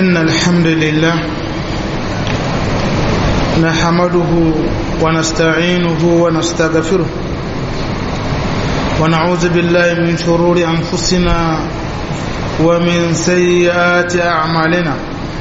إن الحمد لله نحمده ونستعينه ونستغفره ونعوذ بالله من شرور أنفسنا ومن سيئات أعمالنا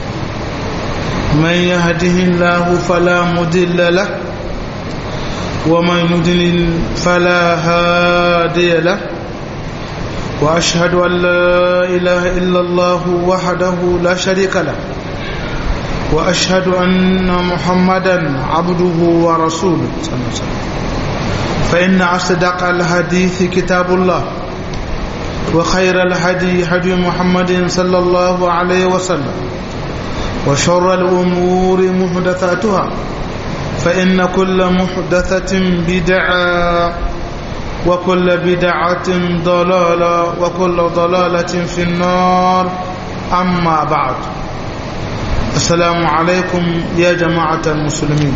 من يهده الله فلا مضل له ومن يضلل فلا هادي له وأشهد أن لا إله إلا الله وحده لا شريك له وأشهد أن محمدا عبده ورسوله صلى الله عليه وسلم فإن أصدق الحديث كتاب الله وخير الهدي هدي محمد صلى الله عليه وسلم وشر الأمور محدثاتها فإن كل محدثة بدعة وكل بدعة ضلالة وكل ضلالة في النار أما بعد السلام عليكم يا جماعة المسلمين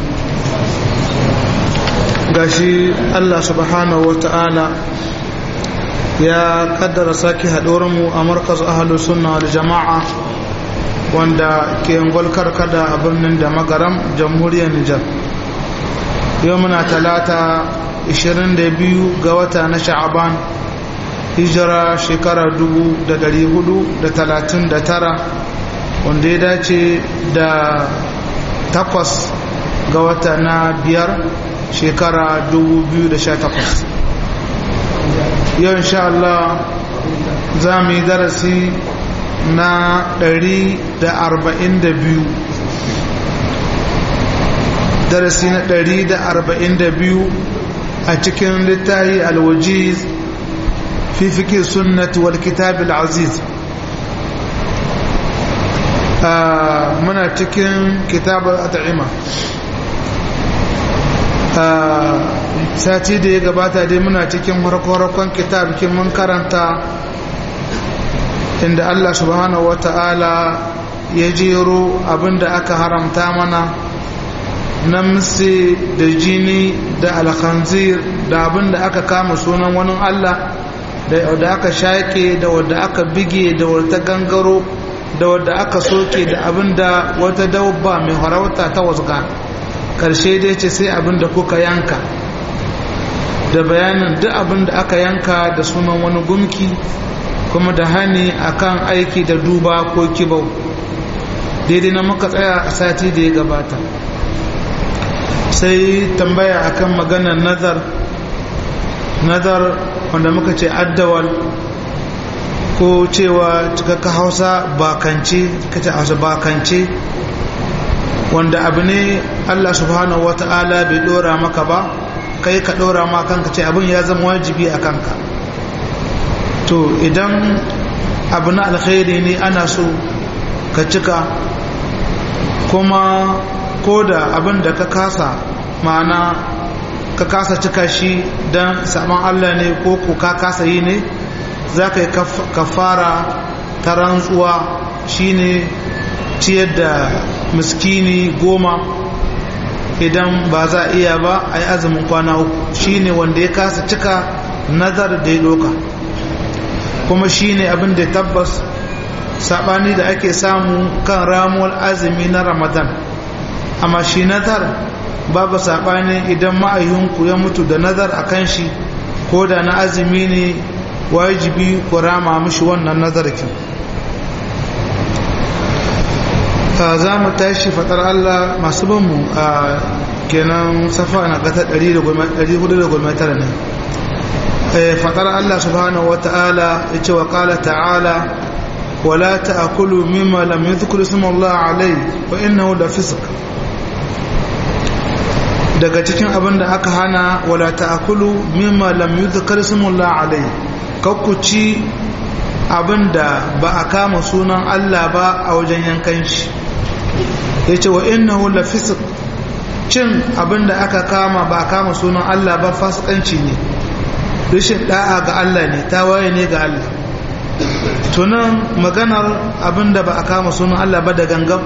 gashi Allah subhanahu wata'ala ya kaddara sake mu a markaz ahalus sunna wal jama'a wanda ke ngolkar kada a birnin da magaram jamhuriyar Nijar yau muna talata 22 ga wata na sha'aban hijira shekara 439 wanda ya dace da takwas ga wata na biyar shekara 2018 yau insha Allah za mu yi darasi na 142 darasi na 142 a cikin littahi alwajiz fi fikir sunnati wal kitab al-aziz muna cikin kitab al-at'ima sati da ya gabata dai muna cikin harkorakon kitab kin mun karanta inda Allah subhanahu wata'ala ya jero abinda aka haramta mana namsi da jini da alkhanzir da abin da aka kama sunan wani Allah da wadda aka shaƙe da wadda aka bige da wadda gangaro da wadda aka soke da abin da wata dabba mai harauta ta wasga ƙarshe dai ce sai abin da kuka yanka da bayanin duk abin da aka yanka da sunan wani gumki kuma da hani akan aiki da duba ko kibau daidai na muka tsaya a sati da ya gabata sai tambaya akan maganar nazar nazar wanda muka ce addawal ko cewa cikakka hausa bakance kace hausa bakance wanda abu ne Allah subhanahu wata'ala bai dora maka ba kai ka dora ma kanka ce abin ya zama wajibi a kanka to idan abu na alkhairi ne ana so ka cika kuma ko da abin da ka kasa ma'ana ka kasa cika shi don saman Allah ne ko ko ka kasa yi ne za ka yi kafara ta rantsuwa shine ciyar da miskini goma idan ba za a iya ba a yi azumin kwana uku shine wanda ya kasa cika nazar da ya doka kuma shine abin da tabbas sabani da ake samu kan ramuwar azumi na ramadan amma shi nazar babu saɓani idan ma'ayyunku ya mutu da nazar a kan shi ko da na azumi ne wajibi ku rama mishi wannan nazarkin za mu tashi faɗar Allah masu banmu a kenan safa na gata 419 ne faɗar Allah subhanahu wa ta'ala ya ce wa ƙala ta'ala ولا تأكلوا مما لم يذكر اسم الله عليه فإنه لفسق daga cikin abin da aka hana wala ta'kulu mimma lam yuzkar ismullah alai kakkuci abin da ba a kama sunan Allah ba a wajen yankan shi yace wa innahu la fisq cin abin da aka kama ba a kama sunan Allah ba fasikanci ne rashin da'a ga Allah ne tawaye ne ga Allah tunan maganar abin da ba a kama sunan Allah ba da gangan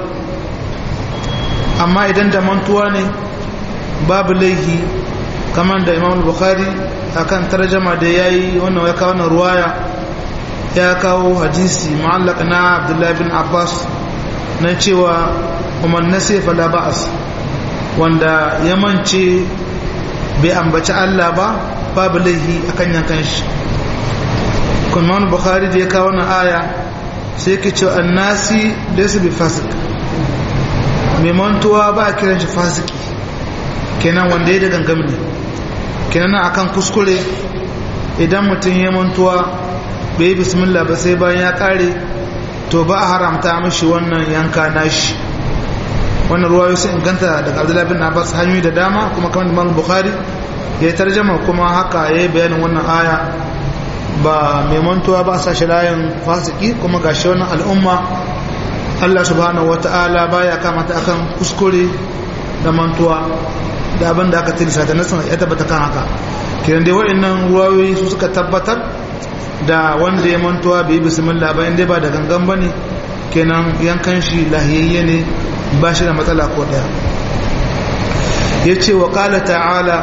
amma idan da mantuwa ne babu laihi kamar da imam bukhari akan tarjama da ya yi wannan ya kawo wannan ruwaya ya kawo hadisi ma'allaka na abdullahi bin abbas na cewa umar nasi fala ba'as wanda ya mance bai ambaci Allah ba babu laihi akan yankan shi kuma bukhari da ya kawo wannan aya sai yake cewa annasi laysa bi fasik mai mantuwa ba a kiran shi fasiki kenan wanda ya da gangam ne kenan akan kuskure idan mutum ya mantuwa bai bismillah ba sai bayan ya kare to ba a haramta mishi wannan yanka nashi wannan ruwa sai inganta daga abdullahi bin abbas hanyoyi da dama kuma kamar imam bukhari ya tarjama kuma haka ya yi bayanin wannan aya ba mai mantuwa ba sa shi layin fasiki kuma ga shi wannan al'umma Allah subhanahu wata'ala baya kamata akan kuskure da mantuwa da abin da aka tilisa da nasan ya tabbata kan haka kiran dai wa'annan ruwayoyi su suka tabbatar da wanda ya mantuwa bai bismillah ba inda ba da gangan bane kenan yankan shi lahiyayye ne ba shi da matsala ko daya yace wa qala ta'ala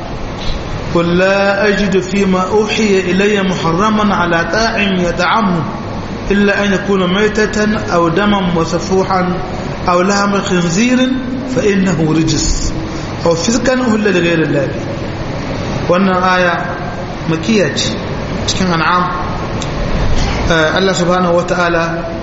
قل لا أجد فيما أوحي إلي محرما على طاعم يطعمه إلا أن يكون ميتة أو دما مسفوحا أو لحم خنزير فإنه رجس أو فسقا أهل لغير الله وأن آية مكية cikin an'am Allah subhanahu wata'ala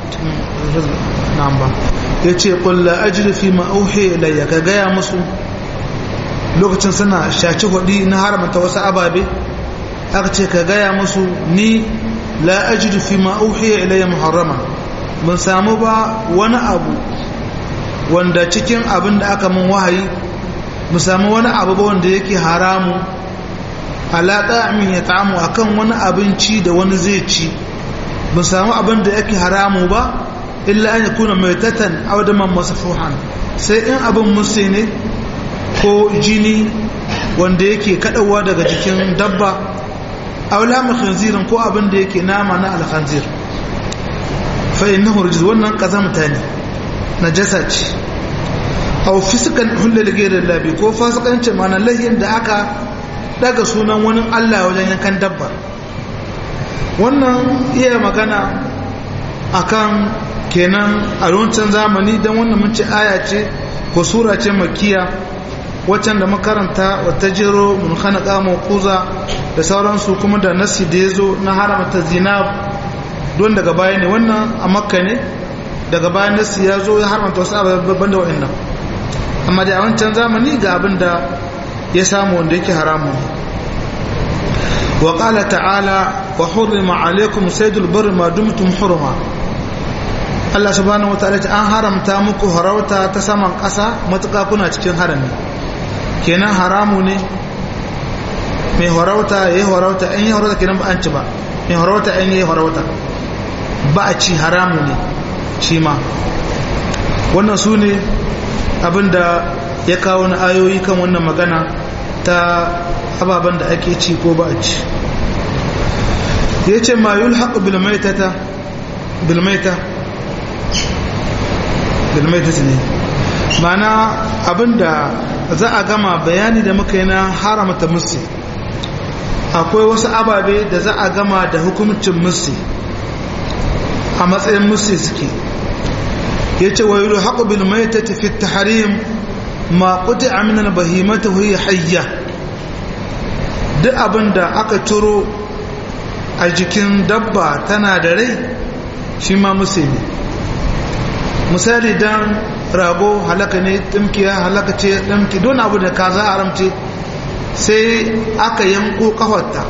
na'am ba yace qul la ajri fi ma uhi ilayya ka gaya musu lokacin suna shaci hudi na haramta wasu ababe aka ce ka gaya musu ni la ajidu fi ma uhiya ilayya muharrama mun samu ba wani abu wanda cikin abin da aka mun wahayi mu samu wani abu ba wanda yake haramu ala ta'amin ya ta'amu akan wani abinci da wani zai ci mun samu abin da yake haramu ba illa an yakuna maitatan aw daman masfuhan sai in abin musu ne ko jini wanda yake kadawa daga jikin dabba aula mu khinzirin ko abin da yake nama na alkhanzir fa innahu rijz wannan kazamta ne najasa ce aw fiskan hulal ghayr labi ko fasikanci mana lahin da aka daga sunan wani Allah wajen yankan dabba wannan iya magana akan kenan a wancan zamani dan wannan mun ce aya ce ko sura ce makiya waccan da makaranta wata jero mun hana kamo kuza da sauransu kuma da nasi da ya zo na haramta zinab don daga baya ne wannan a makka ne daga bayan nasi ya zo ya haramta wasu abubuwan da wa'annan amma da a wancan zamani ga abin da ya samu wanda yake haramu wa qala ta'ala wa hurrima alaykum saydul barri ma dumtum hurma Allah subhanahu wa ta'ala an haramta muku harauta ta saman ƙasa matuƙa kuna cikin harami kenan haramu ne mai harauta ya yi harauta an yi harauta kenan ba an ci ba mai harauta an yi harauta ba a ci haramu ne shi ma wannan su ne abinda ya kawo na ayoyi kan wannan magana ta ababen da ake ci ko ba a ci ya ce ma yul haƙu bilmaita bilmaita ne mana abinda za a gama bayani da muka yi na haramta musu akwai wasu ababe da za a gama da hukumcin musu a matsayin musu suke ya ce wa yulu haƙu bil mai ta tafi ta harim ma ƙuti aminan bahimata huyi hayya duk abin da aka turo a jikin dabba tana da rai shi ma musu ne misali don rago halaka ne ɗimkiya halaka ce ɗimki don abu da ka za a ramce sai aka yanko kafarta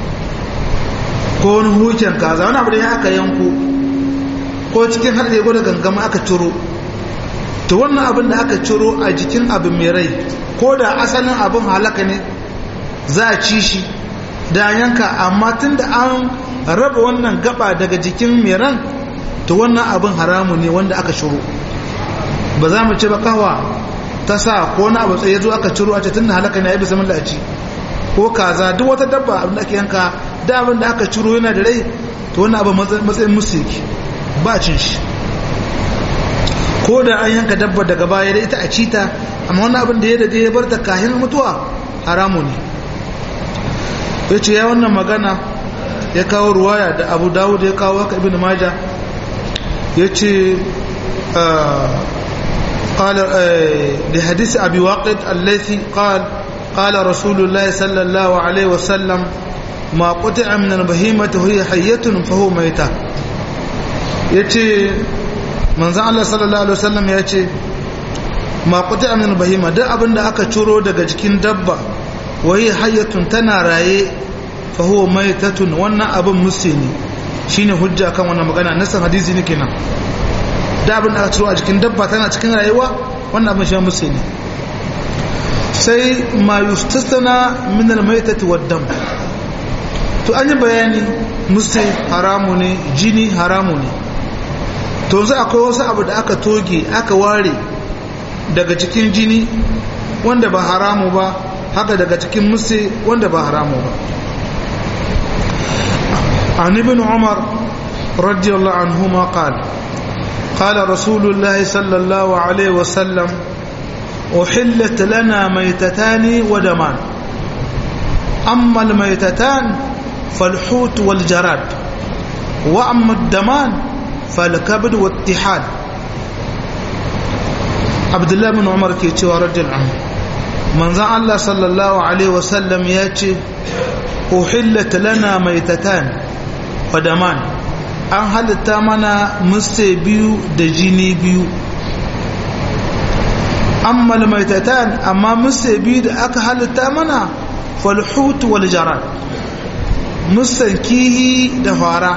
ko wani hucin kaza wani abu da ya aka yanko ko cikin har da gwada gangama aka ciro to wannan abin da aka ciro a jikin abin mai rai ko da asalin abin halaka ne za a ci shi da yanka amma tun da an raba wannan gaba daga jikin mai ran to wannan abin haramu ne wanda aka ciro ba za mu ce ba kawa ta sa ko na abu tsaye zo aka ciro a ce tun da halaka ne ya bisa mun ci ko kaza duk wata dabba abin da ake yanka da abin da aka ciro yana da rai to wannan abin matsayin musu yake ba cin shi ko da an yanka dabba daga baya da ita a cita amma wannan abin da ya daje ya bar ta kahin mutuwa haramu ne ya ce ya wannan magana ya kawo ruwaya da abu dawud ya kawo haka ibn maja ya ce قال لحديث أبي واقد الذي قال قال رسول الله صلى الله عليه وسلم ما قطع من البهيمة وهي حية فهو ميتة yace manzon Allah sallallahu alaihi wasallam ya ce ma qut'a min bahima duk abin da aka ciro daga jikin dabba wahi hayyatun tana raye fa huwa maitatun wannan abin musini shine hujja kan wannan magana nasan hadisi ne kenan da abin da aka ciro a jikin dabba tana cikin rayuwa wannan abin shi musini sai ma yustasana min al-maitati wad-dam to an yi bayani musu haramu ne jini haramu ne to za akwai wasu abu da aka toge aka ware daga cikin jini wanda ba haramu ba haka daga cikin musu wanda ba haramu ba an ibn umar radiyallahu anhuma qala qala rasulullahi sallallahu alaihi wasallam أحلت لنا ميتتان ودمان أما الميتتان فالحوت والجراد وأما الدمان فالكبد والتحال عبد الله بن عمر كي رجل عنه من ذا الله صلى الله عليه وسلم ياتي أحلت لنا ميتتان ودمان an halitta mana muste biyu da jini biyu amma maitatan amma muste biyu da aka halitta mana falhut wal jarad musan kihi da fara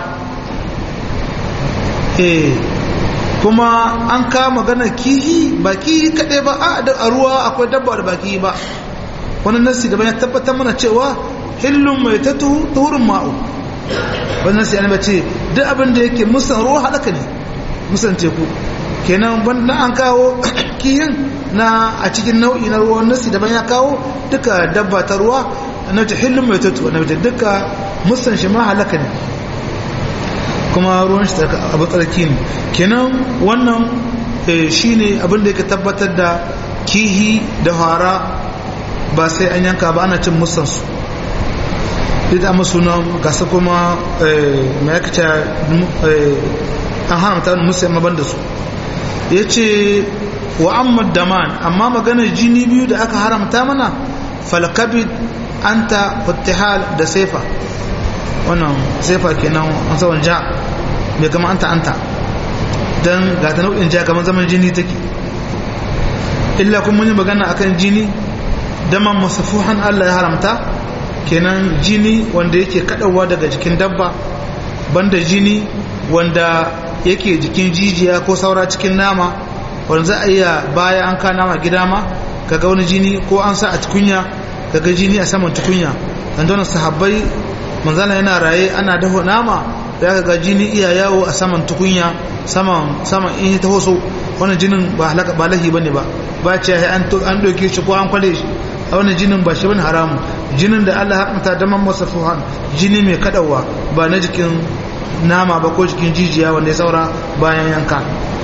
eh kuma an kama magana kihi ba kihi kaɗai ba a ruwa akwai dabba da ba kihi ba wani nasi daban ya tabbatar mana cewa hillun mai ta tuhurin ma'u wani nasi ya ce duk abin da yake musan ruwa halaka ne musan teku kenan banda an kawo kihin na a cikin nau'i na ruwan nasi daban ya kawo duka dabba ta ruwa na ta hillun mai tattu na wajen duka musan shi ma halaka ne kuma ruwan shi abu tsarki ne kenan wannan shi ne abin da yake tabbatar da kihi da fara ba sai an yanka ba ana cin musansu ita amma sunan gasa kuma mai yakata an haramta musamman ban da su ya ce wa amma daman amma maganar jini biyu da aka haramta mana falkabid anta fattihal da sefa wannan sefa kenan an sawan ja mai kama anta anta don ga ta nau'in ja kamar zaman jini take illa kuma mun yi magana akan jini daman masafuhan Allah ya haramta kenan jini wanda yake kadawa daga jikin dabba banda jini wanda yake jikin jijiya ko saura cikin nama wanda za a iya baya an ka nama gida ma kaga wani jini ko an sa a tukunya kaga jini a saman tukunya dan don sahabbai manzala yana raye ana dafa nama da ga jini iya yawo a saman tukunya saman saman in ta hoso wannan jinin ba halaka ba lahi bane ba ba ce an an doke shi ko an kwale shi a wannan jinin ba shi bane haramu jinin da Allah haramta da man masafuhan jini mai kadawa ba na jikin nama ba ko jikin jijiya wanda ya saura bayan yanka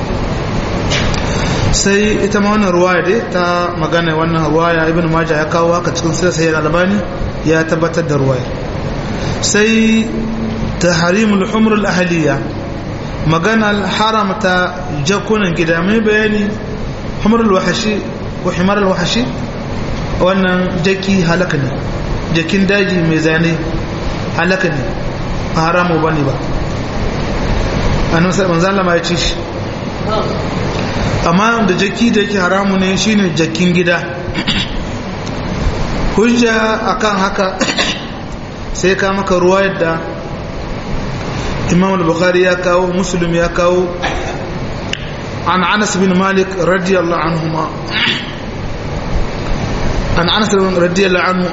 sai ita ma wannan ruwaya dai ta magana wannan ruwaya ibn majah ya kawo haka cikin sirri sayyid albani ya tabbatar da ruwaya sai tahrimul humr al ahliya magana haramta jakunan gida mai bayani humr al wahashi ko himar al wahashi wannan jaki halaka ne jakin daji mai zane halaka ne ba haramu bane ba annabi sallallahu alaihi wasallam ya ci shi amma da jaki da yake haramu ne shine jakin gida hujja akan haka sai ka maka ruwa yadda imam al-bukhari ya kawo muslim ya kawo an anas bin malik radiyallahu anhuma an anas bin radiyallahu anhu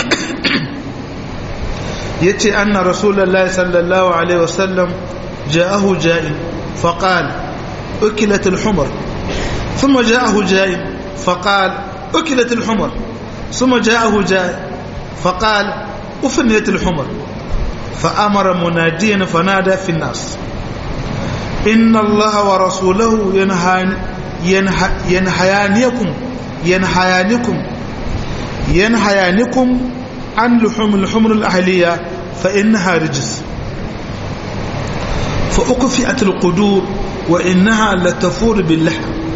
yace anna rasulullahi sallallahu alaihi wasallam ja'ahu ja'in faqala أكلت الحمر ثم جاءه جائع فقال أكلت الحمر ثم جاءه جائع فقال أفنيت الحمر فأمر مناديا فنادى في الناس إن الله ورسوله ينهان ينه ينهيانكم ينهيانكم ينهيانكم عن لحوم الحمر الأهلية فإنها رجس فأكفئت القدور wa innaha latafur billah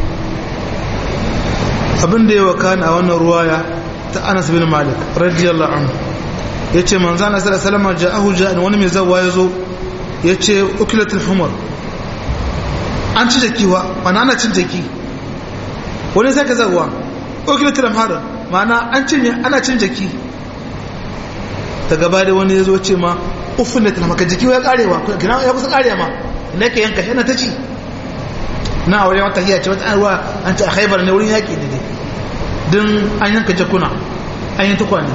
abin da ya wakana a wannan ruwaya ta Anas bin Malik radiyallahu anhu yace manzo Allah sallallahu alaihi wasallam ja'ahu ja'an wani mai zawa yazo yace ukilatul humar an ci jakiwa mana ana cin jaki wani sai ka zawa ukilatul hamar mana an cinye ana cin jaki ta gaba da wani yazo ce ma uffin da maka jiki ya karewa kina ya kusa karewa ma ina ke yanka shi na ta ci na aure wata hiya ce wata arwa an ci a haibar ne wurin yaƙi ne din an yanka jakuna an yi tukwane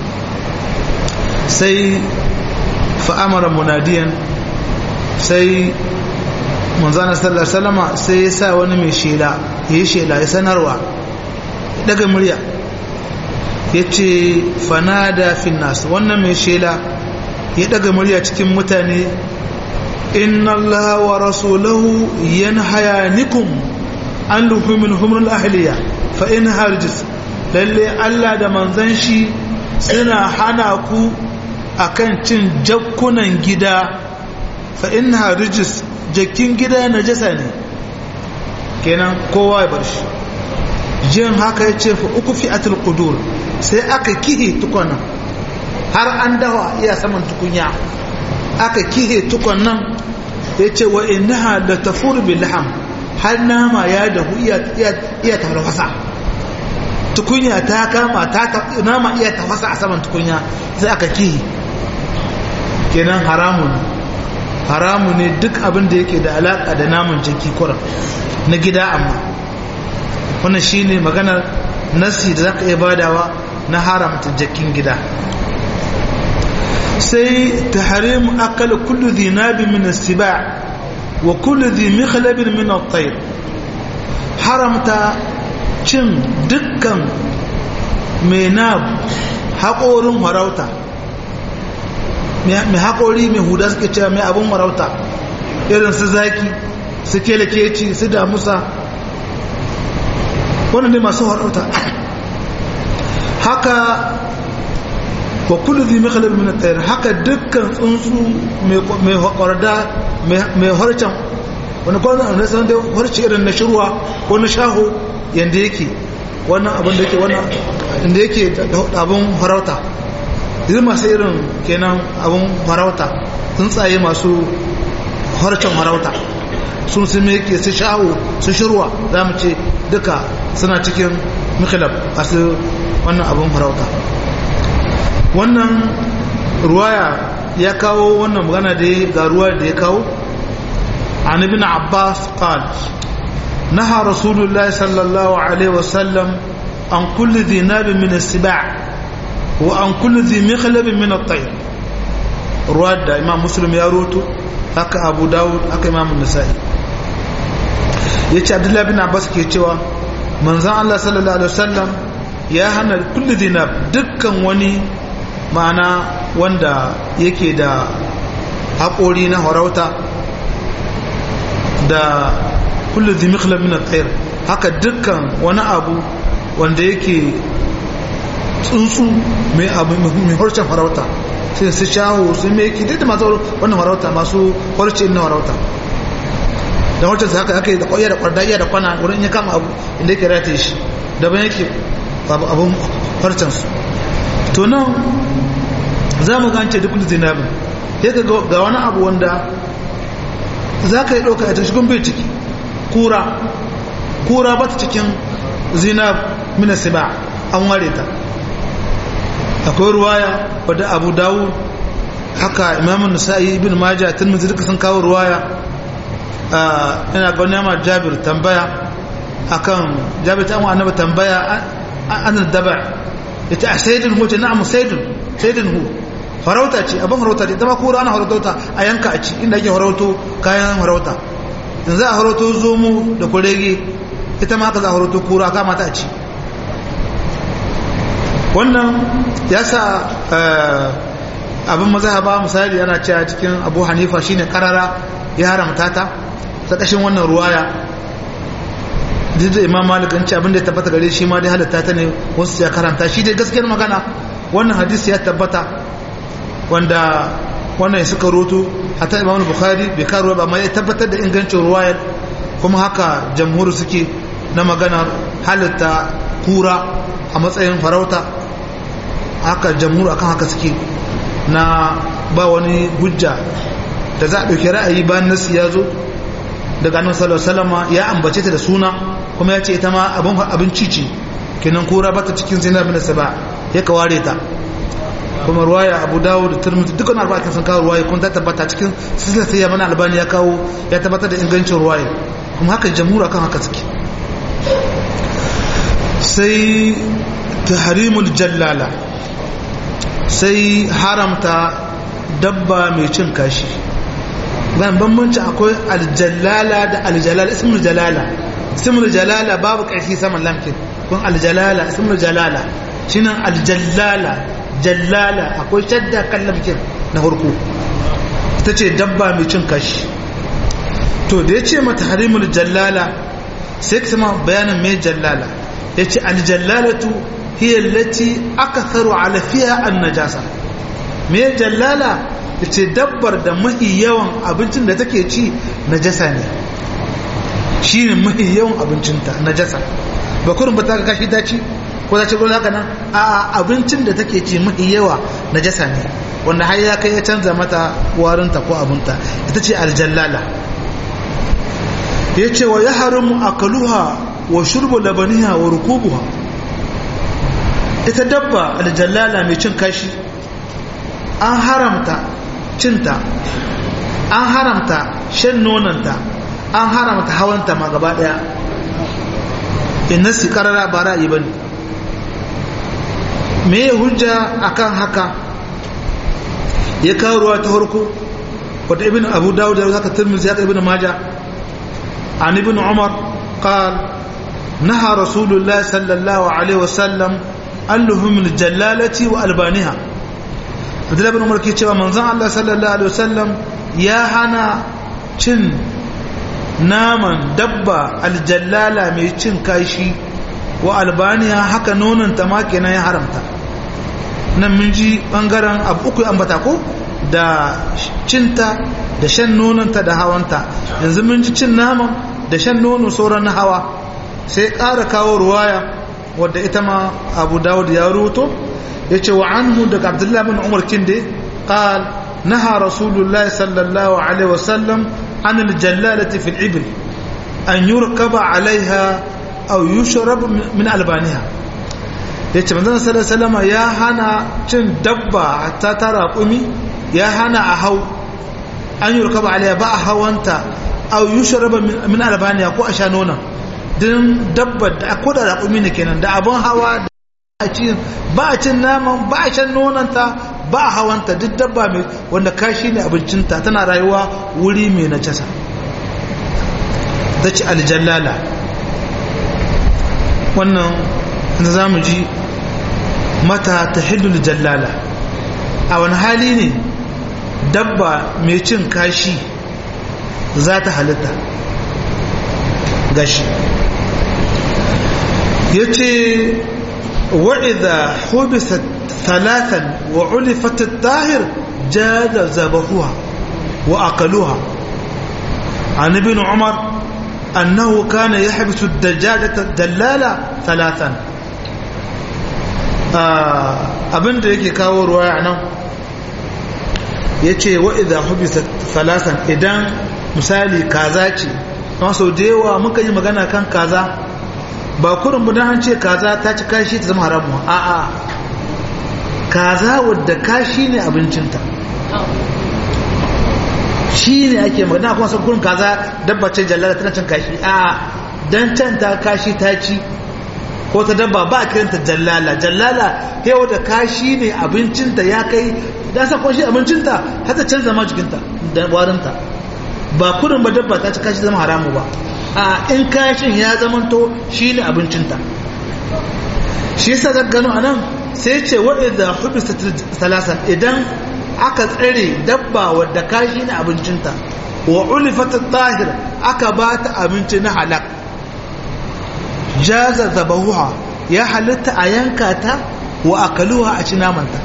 sai fa'amara munadiyan sai manzana sallar salama sai ya sa wani mai shela ya yi shela ya sanarwa daga murya ya ce fanada finnas wannan mai shela ya daga murya cikin mutane inna Allah wa rasulahu yanhayanikum an luhumin humrul ahliya fa in harjis lalle Allah da manzon shi suna hana ku akan cin jakkunan gida fa in harjis jakkin gida najasa ne kenan kowa ya bar shi jin haka ya ce fa uku fi'atul qudur sai aka kihe tukwana har an dawa iya saman tukunya aka kihe tukon nan ya ce wa innaha da tafur bil laham har nama ya dahu iya tafasa tukunya ta kama ta nama iya tafasa a saman tukunya sai aka kihe kenan haramun haramu ne duk abin da yake da alaka da naman jiki kuran na gida amma wannan shine maganar nasi da zaka iya badawa na haramta jakin gida sai tahrim akal kullu dhinabi min as-siba' wa kullu dhi mikhlab min at-tayr haramta cin dukkan mai nab haƙorin farauta mai haƙori mai huda suke cewa mai abin farauta irin su zaki su kelekeci su damusa wannan ne masu farauta haka wa kullu dhi mikhlab min at-tayr haka dukkan tsuntsu mai hakorda mai harcan wani kwanan na san da harci irin na shirwa ko na shaho yanda yake wannan abin da yake wannan inda yake da abun farauta idan masu irin kenan abun farauta tsuntsaye masu harcan farauta sun su me yake su shaho su shirwa za mu ce duka suna cikin mikhlab masu wannan abun farauta wannan ruwaya ya kawo wannan magana da ya ga ruwa da ya kawo an ibn abbas qal naha rasulullahi sallallahu alaihi wasallam an kulli dhinab min as-siba' wa an kulli dhi mikhlab min at-tayr ruwa da imam muslim ya roto haka abu dawud haka imam an-nasa'i yace abdullahi bin abbas ke cewa manzon Allah sallallahu alaihi wasallam ya hana kulli dhinab dukkan wani ma'ana wanda yake da haƙori na harauta da kullu zimikla min al haka dukkan wani abu wanda yake tsuntsu mai abu mai harshen harauta sai su shaho su mai yake duk da masu wannan harauta masu harshe na harauta da harshen su haka aka yi da kwaya da kwarda iya da kwana wurin ya kama abu inda yake rataye shi daban yake abun harshen su to nan za mu gance duk zinabin ya ga wani abu wanda za ka yi ɗauka a tashigun bai ciki kura kura ba ta cikin zinab mina siba an ware ta akwai ruwaya wadda abu dawo haka imamun nasa'i ibn majah tirmidhi duka sun kawo ruwaya ina ga wani jabir tambaya akan jabir ta amma annabi tambaya an daba ita a sayyidin hu ce na'am sayyidin sayyidin hu farauta ce abin farauta ce ita ma kura ana farauta a yanka a ci inda ake farauto kayan farauta yanzu a farauto zomo da kurege ita ma haka za a farauto kura kama ta a ci wannan ya sa abin mazhaba misali yana cewa cikin abu hanifa shine karara ya haramta ta ta kashin wannan ruwaya duk da imam malik an ce abin da ya tabbata gare shi ma dai halatta ta ne wasu ya karanta shi dai gaskiyar magana wannan hadisi ya tabbata wanda wannan suka roto hatta imam bukhari bai karo ba amma ya tabbatar da ingancin ruwayar kuma haka jamhur suke na maganar halitta kura a matsayin farauta haka jamhur akan haka suke na ba wani hujja da za a ɗauki ra'ayi bayan nasu ya zo daga annabi sallallahu alaihi wasallam ya ambace ta da suna kuma ya ce ita ma abin abinci ce kenan kura bata cikin zinar bin saba ya kaware ta kuma ruwaya abu dawo da turmuti dukkan arba'akin sun kawo ruwaya kun ta tabbata cikin silsilar sai mana albani ya kawo ya tabbatar da ingancin ruwaya kuma haka jamhura kan haka suke sai tahrimul jallala sai haramta dabba mai cin kashi ban bambanci akwai aljallala da aljalala ismul jalala ismul jalala babu ƙarfi saman lamkin kun aljalala ismul jalala shine aljallala jallala akwai shadda kan lamkin na farko ita ce dabba mai cin kashi to da ya ce mata harimul jallala sai ka sama bayanin mai jallala ya ce aljallalatu hiya lati aka tsaro alafiya an najasa mai jallala ya ce dabbar da mahi yawan abincin da take ci najasa ne shi ne mahi yawan abincinta najasa ba kurin ba ta kashi ta ci ko ta ci gurin haka nan a abincin da take ci mahi yawa najasa ne wanda har ya kai ya canza mata warinta ko abinta ita ce aljallala ya ce wa ya haramu akaluha wa shurbu labaniha wa rukubuha ita dabba aljallala mai cin kashi an haramta cinta an haramta shan nonanta an haramta hawanta ma gaba daya inna si karara ba ra'ayi bane me ya hujja akan haka ya kawo ruwa ta harko wata ibn abu dawud da zaka tirmidhi zaka ibn majah an ibn umar qal naha rasulullah sallallahu alaihi wasallam an luhum aljallalati wa albaniha abdullahi ibn umar ke cewa manzon Allah sallallahu alaihi wasallam ya hana cin naman dabba aljallala mai cin kashi wa albaniya haka nonanta ma kenan ya haramta nan mun ji bangaren abu uku ambata ko da cinta da shan nonanta da hawanta yanzu mun ji cin naman da shan nono sauran na hawa sai ƙara kawo ruwaya wadda ita ma abu dawud ya ruto ya ce wa anhu daga abdullahi bin umar kinde qal naha rasulullahi sallallahu alaihi wasallam an aljallalati fil ibil an yurkaba alaiha aw yushrab min albaniha yace manzon sallallahu alaihi ya hana cin dabba hatta ta raƙumi ya hana a hau an yurkaba alaiha ba a hawanta aw yushrab min albaniha ko a sha nona din dabba da ko da raƙumi ne kenan da abun hawa ba a cin naman ba a shan nonanta ba a hawanta duk dabba mai wanda kashi ne abincinta tana rayuwa wuri mai najasa ta ci aljallala wannan na za mu ji mata ta hidul jallala a wani hali ne dabba mai cin kashi za ta halitta gashi ya ce wa'iza hubisat talatan wa ulifatat tahir jada zabahuwa wa akaluha an ibn umar أنه كان يحبس الدجاجة الدلالة ثلاثا abin da yake kawo ruwaya nan ya ce wa'iza hubisa salasan idan misali kaza ce don sau da yawa muka yi magana kan kaza ba kurin budan an ce kaza ta ci kashi ta zama haramu a'a kaza wadda kashi ne abincinta shi ne ake magana kuma sun kurin kaza dabba ce jallala tana cin kashi a dan can ta kashi ta ci ko ta dabba ba a kiranta jallala jallala yau da kashi ne abincinta ya kai da sa shi abincinta har ta canza ma jikinta da warinta ba kurin ba dabba ta ci kashi zama haramu ba a in kashin ya zamanto shi ne abincinta shi yasa ga gano anan sai ce waɗanda hubista talasa idan aka tsare dabba wadda kashi ne abincinta wa ulifata tahir aka ba ta abinci na halak jaza zabahuha ya halitta a yanka ta wa akaluha a ci namanta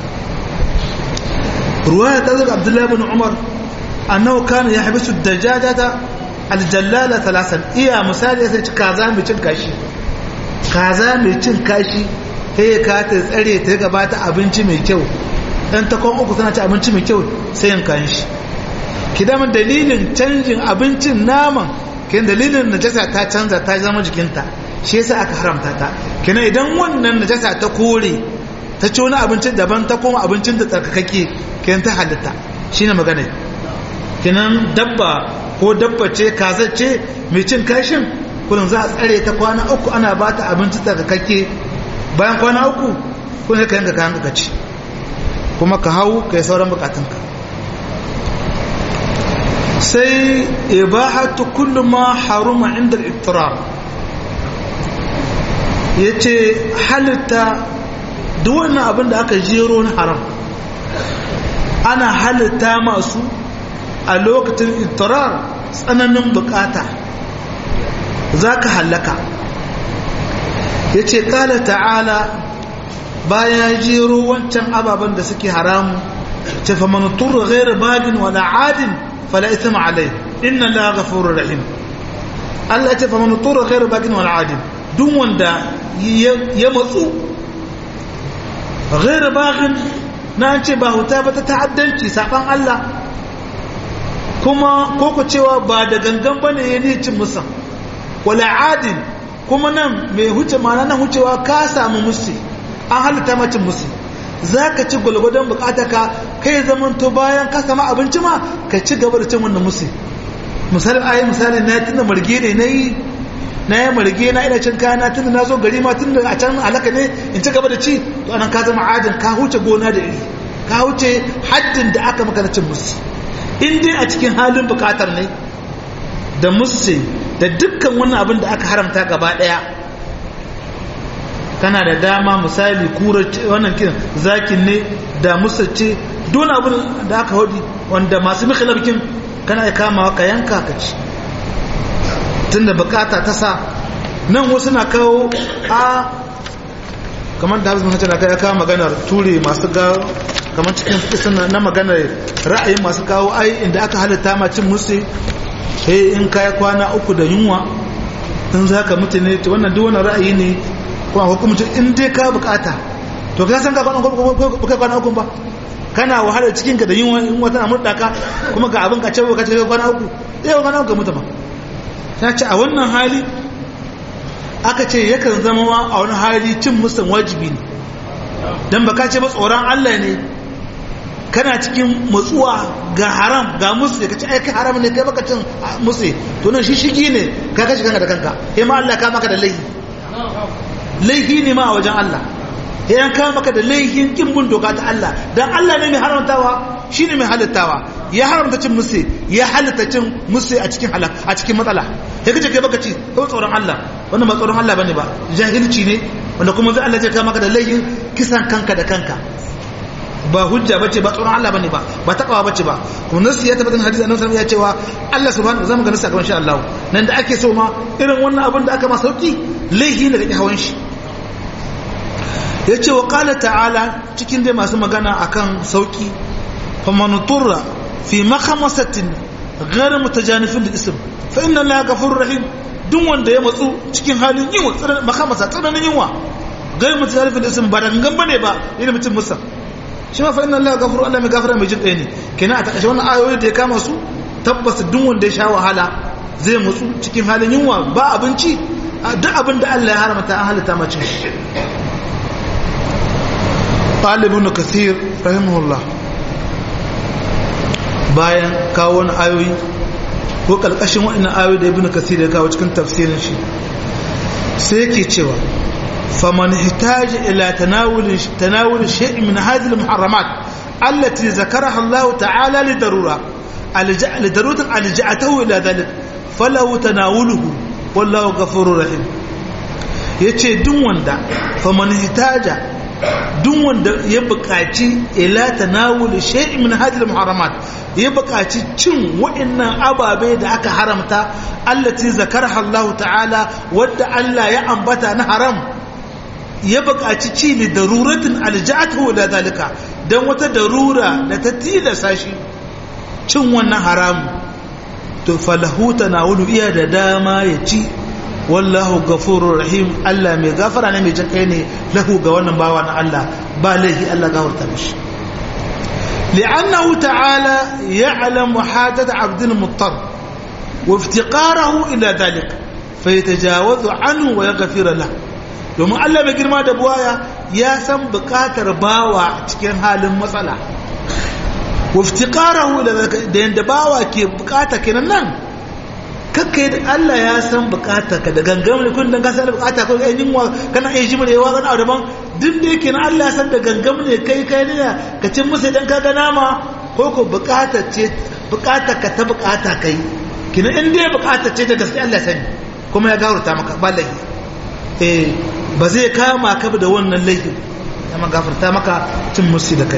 ruwaya ta zuga abdullahi bin umar annahu kana ya habisu dajajata aljallala talasan iya misali sai ci kaza mai cin kashi kaza mai cin kashi ta yi ka ta tsare ta gabata abinci mai kyau dan ta kwan uku tana ci abinci mai kyau sai yin kan shi ki dama dalilin canjin abincin naman kin dalilin najasa ta canza ta zama jikinta shi yasa aka haramta ta kina idan wannan najasa ta kore ta ci wani abincin daban ta koma abincin da tsarkakake kin ta halitta shine magana kinan dabba ko dabba ce kaza ce mai cin kashin kullum za a tsare ta kwana uku ana ba ta abinci tsarkakake bayan kwana uku kun ka yanka kayan ka ci kuma ka hau ka yi sauran bukatunka sai ibahatu kullu ma haruma inda al-iftirar yace halitta duk wannan abin da aka jero na haram ana halitta masu a lokacin iftirar tsananin bukata zaka halaka yace qala ta'ala bayan jero wancan ababen da suke haramu ce fa man turra ghayra bagin wala adin fala ithma alai inna la ghafurur rahim Allah ce fa man turra ghayra bagin wala adin duk wanda ya matsu ghayra bagin na ce ba huta ba ta ta'addanci saban Allah kuma koko cewa ba da gangan bane ya ne cin musa wala adin kuma nan mai huce mana nan hucewa ka samu musu an halitta macin musu za ka ci gwalgwadon bukata ka kai zaman to bayan ka sama abinci ma ka ci gaba da cin wannan musu misali ayi misali na tunda marge ne na yi na yi marge na ina cin kaya na tunda na zo gari ma tunda a can alaka ne in ci gaba da ci to anan ka zama adin ka huce gona da iri ka huce haddin da aka maka na cin musu in dai a cikin halin bukatar ne da musu da dukkan wannan abin da aka haramta gaba daya kana da dama misali kura wannan kiran zakin ne da musacce don abin da aka hodi wanda masu mikhlabikin kana ya kama ka yanka ka ci tunda bukata ta sa nan wasu na kawo a kamar da hafiz mahajjana ya kawo maganar ture masu ga kamar cikin fikisun na maganar ra'ayin masu kawo ai inda aka halitta ma cin musu sai in kaya kwana uku da yunwa in za ka mutu ne wannan duk wannan ra'ayi ne kuma hukumcin in dai ka bukata to ka san ka kwana uku ba kana wahala cikin ka da yunwa in wata na murda ka kuma ga abin ka ce ka ce kwana uku sai kwana uku mutu ba ta ce a wannan hali aka ce yakan zama ma a wani hali cin musan wajibi ne dan baka ce ba tsoron Allah ne kana cikin matsuwa ga haram ga musu ka ci aiki haram ne kai baka cin musu to nan shi shigi ne ka kashi kanka da kanka sai ma Allah ka maka da laifi laifi ne ma a wajen Allah sai an ka maka da laifin kin bin doka ta Allah dan Allah ne mai haramtawa shine mai halittawa ya haramta cin musu ya halitta cin musu a cikin halak a cikin matsala sai kace kai baka ci ko tsoron Allah wannan ba tsoron Allah bane ba jahilci ne wanda kuma zai Allah zai ka maka da laifin kisan kanka da kanka ba hujja bace ba tsoron Allah bane ba ba takawa bace ba kuma nasu ya tabbatar hadisi annabi sallallahu alaihi wasallam ya cewa Allah subhanahu zamu ga nasu gaban insha Allah nan da ake so ma irin wannan abin da aka ma sauki laihi ne da hawan shi yace wa qala ta'ala cikin dai masu magana akan sauki faman turra fi makhamasatin ghayr mutajanifin lil ism fa inna Allah ghafurur rahim duk wanda ya matsu cikin halin yunwa tsananin makhamasa tsananin yunwa ghayr mutajanifin lil ism ba da gangan bane ba irin mutum musa shi ma fa inna Allah ghafuru Allah mai gafara mai jin ɗaya ne kenan a takaice wannan ayoyi da ya kama su tabbas duk wanda ya sha wahala zai mutsu cikin halin yunwa ba abinci duk abin da Allah ya haramta an halitta mace ɗalibin kasir rahimahullah bayan kawo wani ayoyi ko ƙarƙashin waɗannan ayoyi da ibn kasir ya kawo cikin tafsirin shi sai yake cewa فمن احتاج إلى تناول تناول شيء من هذه المحرمات التي ذكرها الله تعالى لضرورة لضرورة ألجأته إلى ذلك فله تناوله والله غفور رحيم yace duk wanda faman hitaja duk wanda ya buƙaci ila tanawul shay'in min hadhihi muharramat ya buƙaci cin wa'annan ababe da aka haramta allati zakaraha Allah ta'ala wadda Allah ya ambata na haram ya buƙaci ci li daruratin alja'atu da zalika dan wata darura da ta tilasa shi cin wannan haramu to falahu tanawulu iya da dama ya ci wallahu ghafurur rahim Allah mai gafara ne mai jinkai ne lahu ga wannan bawa na Allah ba laihi Allah gafarta mishi li'annahu ta'ala ya'lamu hajat 'abdil muttar wa iftiqarahu ila dhalik fayatajawazu anhu wa yaghfir lahu domin Allah mai girma da buwaya ya san bukatar bawa cikin halin matsala waftiqarahu da yanda bawa ke bukata kenan nan kakkai da Allah ya san bukata ka da gangam ne kun dan ka san bukata ko ai yinwa kana ai jima da yawa kana abu daban duk da yake na Allah ya san da gangam ne kai kai ne ka cin musu dan ka ga nama ko ko bukata ce bukata ka ta bukata kai kina in dai bukata ce da gaske Allah sani kuma ya gafarta maka ba laifi eh ba zai kama ka da wannan laifin amma gafarta maka cin musu da kai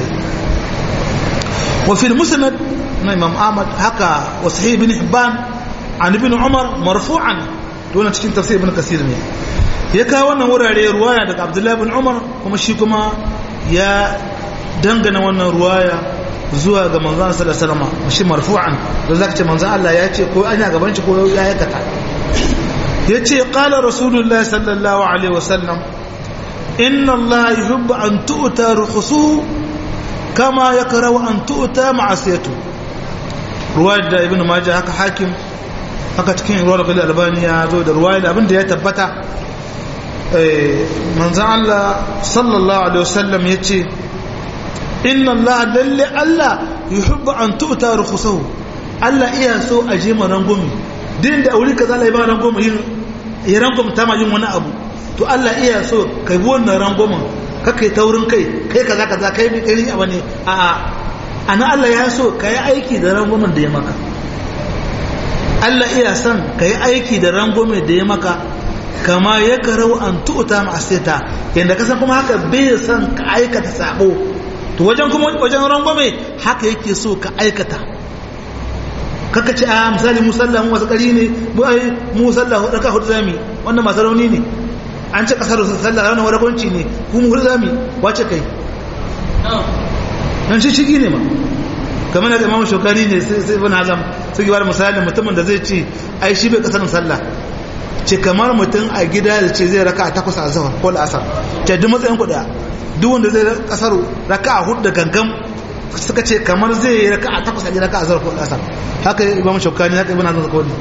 وفي المسند امام احمد هكا وصحيح بن حبان عن ابن عمر مرفوعا دون cikin tafsir ibn kasir ne ya kawo wannan wurare ruwaya daga abdullahi ibn umar kuma shi kuma ya dangana wannan ruwaya zuwa ga manzon sallallahu alaihi wasallam shi marfu'an da zaka ce manzon Allah ya ce ko anya gaban shi ko ya aikata yace qala rasulullahi sallallahu alaihi wasallam inna Allah yuhibbu an tu'ta rukhsuhu kama ya karawa an tu'ta ma'asiyatu ruwayar da ibn majah haka hakim haka cikin ruwar gal albani ya zo da ruwayar da abin da ya tabbata manzan Allah sallallahu alaihi wasallam yace inna Allah lalle Allah yuhibbu an tu'ta rukhsahu Allah iya so a je ma rangumi din da aure kaza Allah ya ba rangumi yin ya rangumi ta ma yin wani abu to Allah iya so kai bi wannan rangumin kakai taurin kai kai kaza kaza kai bi kai abu ne a a ana Allah ya so kai aiki da rangwamen da ya maka Allah iya son kai aiki da rangwamen da ya maka kama ya karau an tu'ta ma'asita yanda kasan kuma haka bai son ka aikata sabo to wajen kuma wajen rangwame haka yake so ka aikata kaka ce a misali musalla mu wasu kari ne mu sallah hudu ka hudu zami wannan masu rauni ne an ce kasar sallah ranar wadagonci ne kuma hudu zami wace kai nan shi shigi ne ma kamar da imamu shokari ne sai bin hazam sai gibar misali mutumin da zai ce ai shi bai kasar sallah ce kamar mutum a gida da ce zai raka a takwas a zahar ko la'asar ce duk matsayin kuɗa duk wanda zai kasar raka a hudu da gangan suka ce kamar zai yi raka a takwas a gida raka a zahar ko la'asar haka imamu shokari haka ibn hazam kawai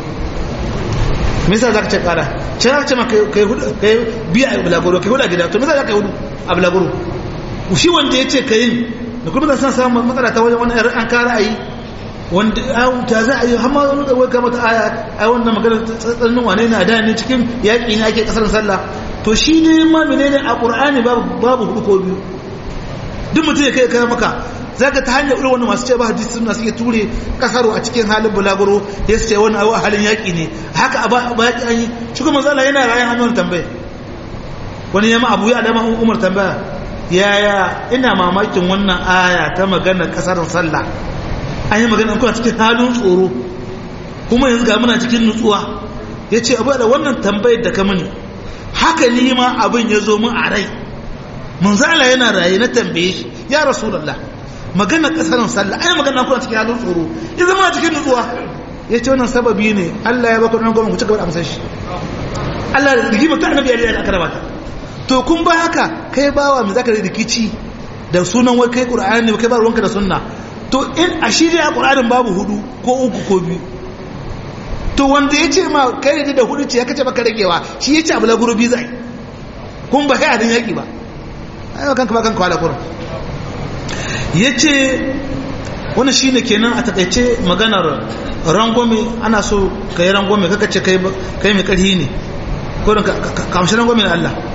me yasa zaka ce kara ce za ce maka kai hudu kai biya a bulaguro kai hudu a gida to me yasa zaka yi hudu a bulaguro shi wanda ya ce ka yin da kuma zan san samun matsala ta wajen wani an kara ayi wanda ta za a yi hamma wani da wai mata aya ai wannan magana tsananin wane na da ne cikin yaƙi ne ake kasar sallah to shi ne ma menene a qur'ani babu babu hudu ko biyu duk mutum ya kai kai maka zaka ta hanyar irin wannan masu ce ba hadisi suna suke ture kasaro a cikin halin bulaguro ya ce wani a halin yaƙi ne haka a ba yaƙi an yi shi kuma zala yana rayan hannun tambaya wani yamma abu ya dama umar tambaya yaya ina mamakin wannan aya ta magana kasarin sallah an yi magana kuma cikin halin tsoro kuma yanzu ga muna cikin nutsuwa ya ce abu da wannan tambayar da ka mini haka ni ma abin ya zo min a rai manzala yana raye na tambaye shi ya rasulallah magana kasarin sallah ai magana kuna cikin halin tsoro ya zama cikin nutsuwa ya ce wannan sababi ne Allah ya baka nan gwamnati ku ci gaba da amsar shi Allah da rigima ta annabi ya aka rabata to kun ba haka kai bawa mai zaka da rikici da sunan wai kai qur'ani ne kai ba ruwanka da sunna to in a shirya qur'anin babu hudu ko uku ko biyu to wanda ya ce ma kai da hudu ce ya kace baka ragewa shi ya ce abu la gurubi zai kun ba kai adin yaki ba ai kanka ba kanka wala kurun yace wannan shine kenan a takaice maganar rangwame ana so kai rangwame kaka ce kai kai mai karhi ne ko ka kamshi rangwame na Allah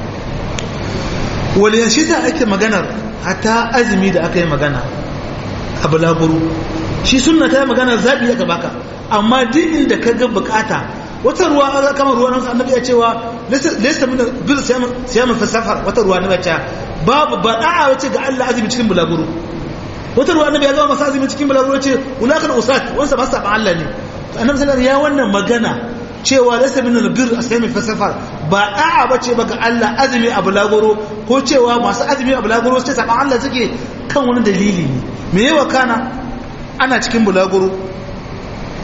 wani yashi da ake maganar hata azumi da aka yi magana a bulaguru shi suna ta yi magana zaɓi ya baka amma duk inda ka ga bukata wata ruwa a kama ruwa nan annabi ya cewa lesta min bil siyamun fi safar wata ruwa na bacca babu ba da'a wace ga Allah azumi cikin bulaguru wata ruwa annabi ya zama masa azumi cikin bulaguru ce ulakal usat wansa ba sa Allah ne annabi sallallahu ya wannan magana cewa lasa min albir asami fa safar ba da'a bace ba ga Allah azumi a bulaguro ko cewa masu azumi a bulaguro sai saban Allah suke kan wani dalili ne me yawa kana ana cikin bulaguro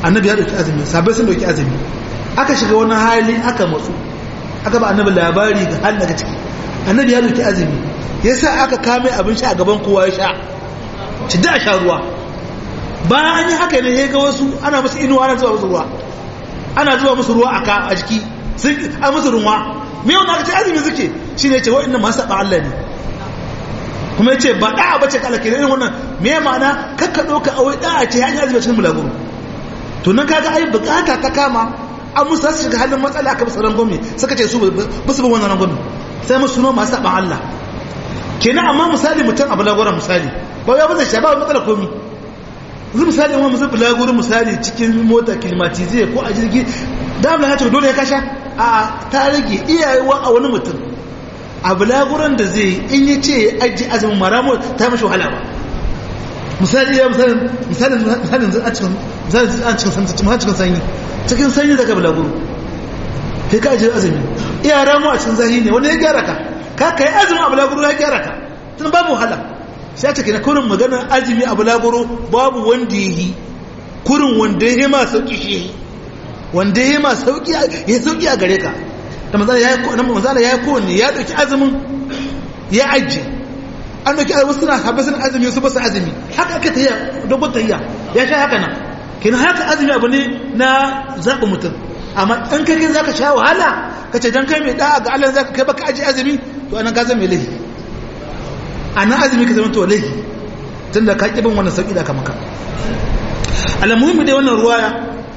annabi ya dauki azumi sabai sun dauki azumi aka shiga wani hali aka matsu aka ba annabi labari ga hal daga ciki annabi ya dauki azumi yasa aka kame abin sha a gaban kowa ya sha ci da sha ruwa bayan an yi haka ne ya ga wasu ana musu inuwa ana zuwa musu ruwa ana zuwa musu ruwa aka a jiki sun a musu ruwa me wanda aka ce azumi suke shine ce wa'annan masu saba Allah ne kuma ya ce ba da'a bace kala ke irin wannan me ma'ana kakka ɗauka a wai da'a ce hanyar azumi cikin bulaguro to nan kaga ai bukata ta kama an musu su shiga halin matsala aka musu rangwame suka ce su ba su bin wannan rangwame sai musu noma masu saban Allah kenan amma misali mutum a bulaguran misali ba ya bazai shi ba matsala komi yanzu misali wani musu bulaguran misali cikin mota kilimatize ko a jirgi da abu ya ce dole ya kasha a ta rage iyayewa a wani mutum a bulaguran da zai in ya ce ya ajiye azumin maramu ta mashi wahala ba misali ya misalin misalin misalin a cikin misalin a cikin cikin sanyi cikin sanyi daga bulaguro kai ka ajiye azumi iya ramu a cikin zahi ne wani ya gyara ka ka kai azumi a bulaguro ya gyara ka tun babu wahala sai a cikin kurin maganar azumi a bulaguro babu wanda ya yi kurin wanda ya yi ma sauki shi yi wanda ya yi ma sauki ya sauki a gare ka da manzala ya yi kowanne ya ɗauki azumin ya ajiye an dauki wasu suna haɓe suna azumi su basu azumi haka aka tahiya dogon tahiya ya sha haka nan kina haka azumi abu ne na zaɓi mutum amma in kai kai zaka sha wahala ka ce dan kai mai da'a ga Allah zaka kai baka aji azumi to anan ka zama mai laifi anan azumi ka zama to laifi tunda ka kibin wannan sauki da aka maka alamuhimmi dai wannan ruwaya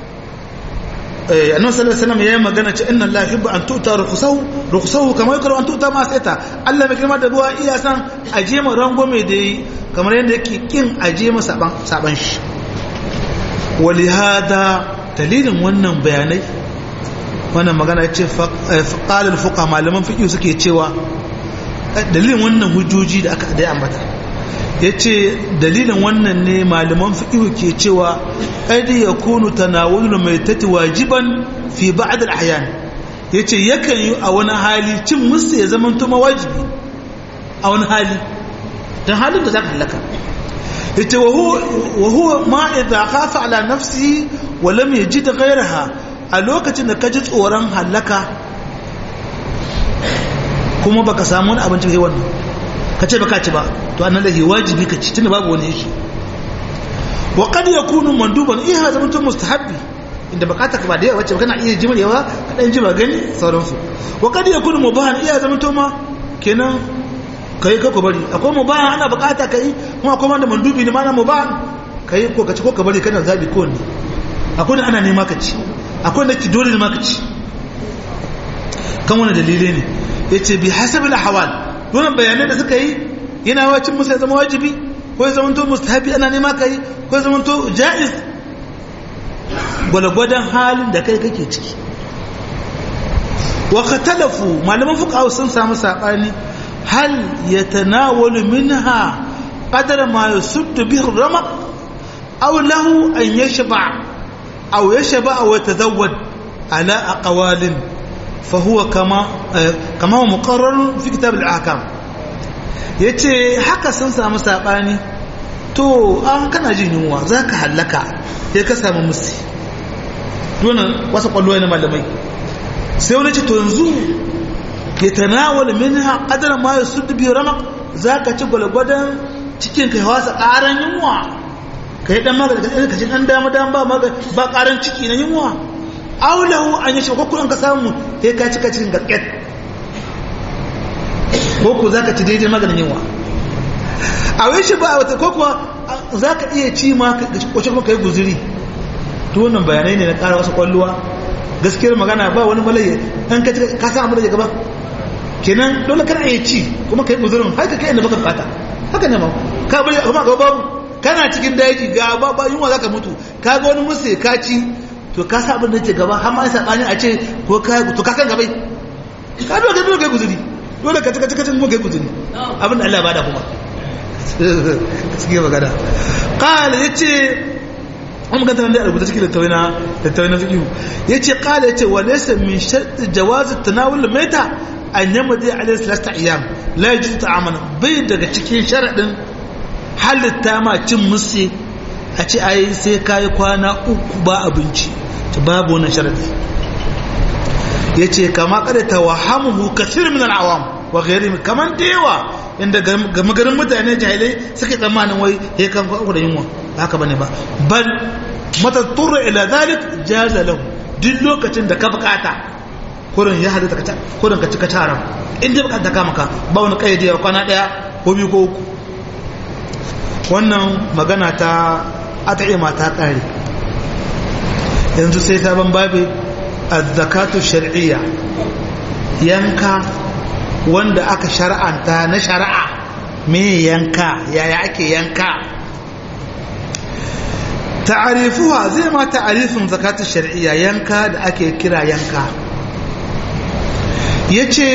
annabi sallallahu alaihi wasallam yayin magana ce inna allaha yuhibbu an tu'ta rukhsahu rukhsahu kama yakru an tu'ta ma saita Allah mai girma da ruwa iya san aje mu rangome da yi kamar yadda yake kin aje mu saban saban shi walihada dalilin wannan bayanai wannan magana ce qala al-fuqaha malaman fiqh suke cewa dalilin wannan hujjoji da aka da ambata yace dalilin wannan ne malaman fiqh ke cewa qad yakunu tanawulul maitati wajiban fi ba'd al-ahyan yace yakan yi a wani hali cin musu ya zama tuma wajibi a wani hali dan halin da zaka halaka yace wa huwa wa huwa ma idha khafa ala nafsihi wa lam yajid ghayraha a lokacin da kaji tsoron halaka kuma baka samu wani abinci kai wannan kace baka ci ba to annan da wajibi ka ci tunda babu wani yake wa qad yakunu manduban iya zama to mustahabbi inda bukata ka ba da yawa wacce kana iya jima yawa ka dan jima gani sauransu wa qad yakunu mubahan iya zama to ma kenan kai ka ko bari akwai mubahan ana bukata kai kuma akwai wanda mandubi ne mana mubahan kai ko ka ci ko ka bari kana zabi ko ne akwai ana nema ka ci akwai da ki dole ne ma ka ci kan wani dalilai ne yace bi hasabil ahwal wannan bayanai da suka yi yana wacin musa ya zama wajibi ko ya zama to mustahabi ana nema kai ko ya zama to jaiz gwalgwadon halin da kai kake ciki wa katalafu malaman fuqaha sun samu sabani hal yatanawalu minha qadara ma yusuddu bihi ramaq aw lahu an yashba aw yashba aw yatazawwad ala aqwalin fa huwa kama kama muqarrar fi kitab al-ahkam yace haka sun samu sabani to an kana jin yunwa zaka hallaka sai ka samu musi donan wasu kwallo na malamai sai wani ce to yanzu ya tanawala minha qadar ma yasuddu bi ramaq zaka ci gwalgwadan cikin kai wasa karan yunwa kai dan magana ka ci dan dama dama ba maga ba karan ciki na yunwa aulahu an yi ko kun ka samu sai ka ci ka cikin gasket ko ku zaka ci daidai maganin yunwa a wai shi ba wata ko kuwa zaka iya ci ma ka kwace kuma kai guzuri to wannan bayanai ne na ƙara wasu kwalluwa gaskiyar magana ba wani malaye an ka ka san abin da gaba kenan dole kana iya ci kuma kai guzurin haka kai inda baka fata haka ne ma ka bari kuma ga babu kana cikin daji ga ba ba yunwa zaka mutu ka ga wani musu ka ci to ka san abin da ke gaba har ma an sabani a ce ko ka to ka kan gabai ka dole ka dole kai guzuri dole ka cika cika mu kai guzuri abin da Allah ba da kuma gaskiya magana qala yace an maganta nan da rubuta cikin littattafai na littattafai na fiqh yace qala yace wa laysa min shart jawaz tanawul maita an yamdi alayhi salasta ayyam la yajuz ta'aman bai daga cikin sharadin halitta ma cin musi a ce ai sai kayi kwana uku ba abinci ta babu wannan sharadi ya ce kama kada ta wahamuhu kasir min al'awam wa ghairi kaman da yawa inda gama garin mutane jahilai suke tsammanin wai ya kan uku da yunwa haka bane ba bal mata turra ila zalik jaza lahu duk lokacin da ka bukata kurin ya halitta ka kurin ka cika taron inda bukata kama ka ba wani kayyade kwana daya ko biyu ko uku wannan magana ta at'ima ta kare yanzu sai sabon babi az-zakatu shar'iyya yanka wanda aka shar'anta na shari'a me yanka yaya ake yanka ta'arifuha zai ma ta'arifin zakatu shar'iyya yanka da ake kira yanka yace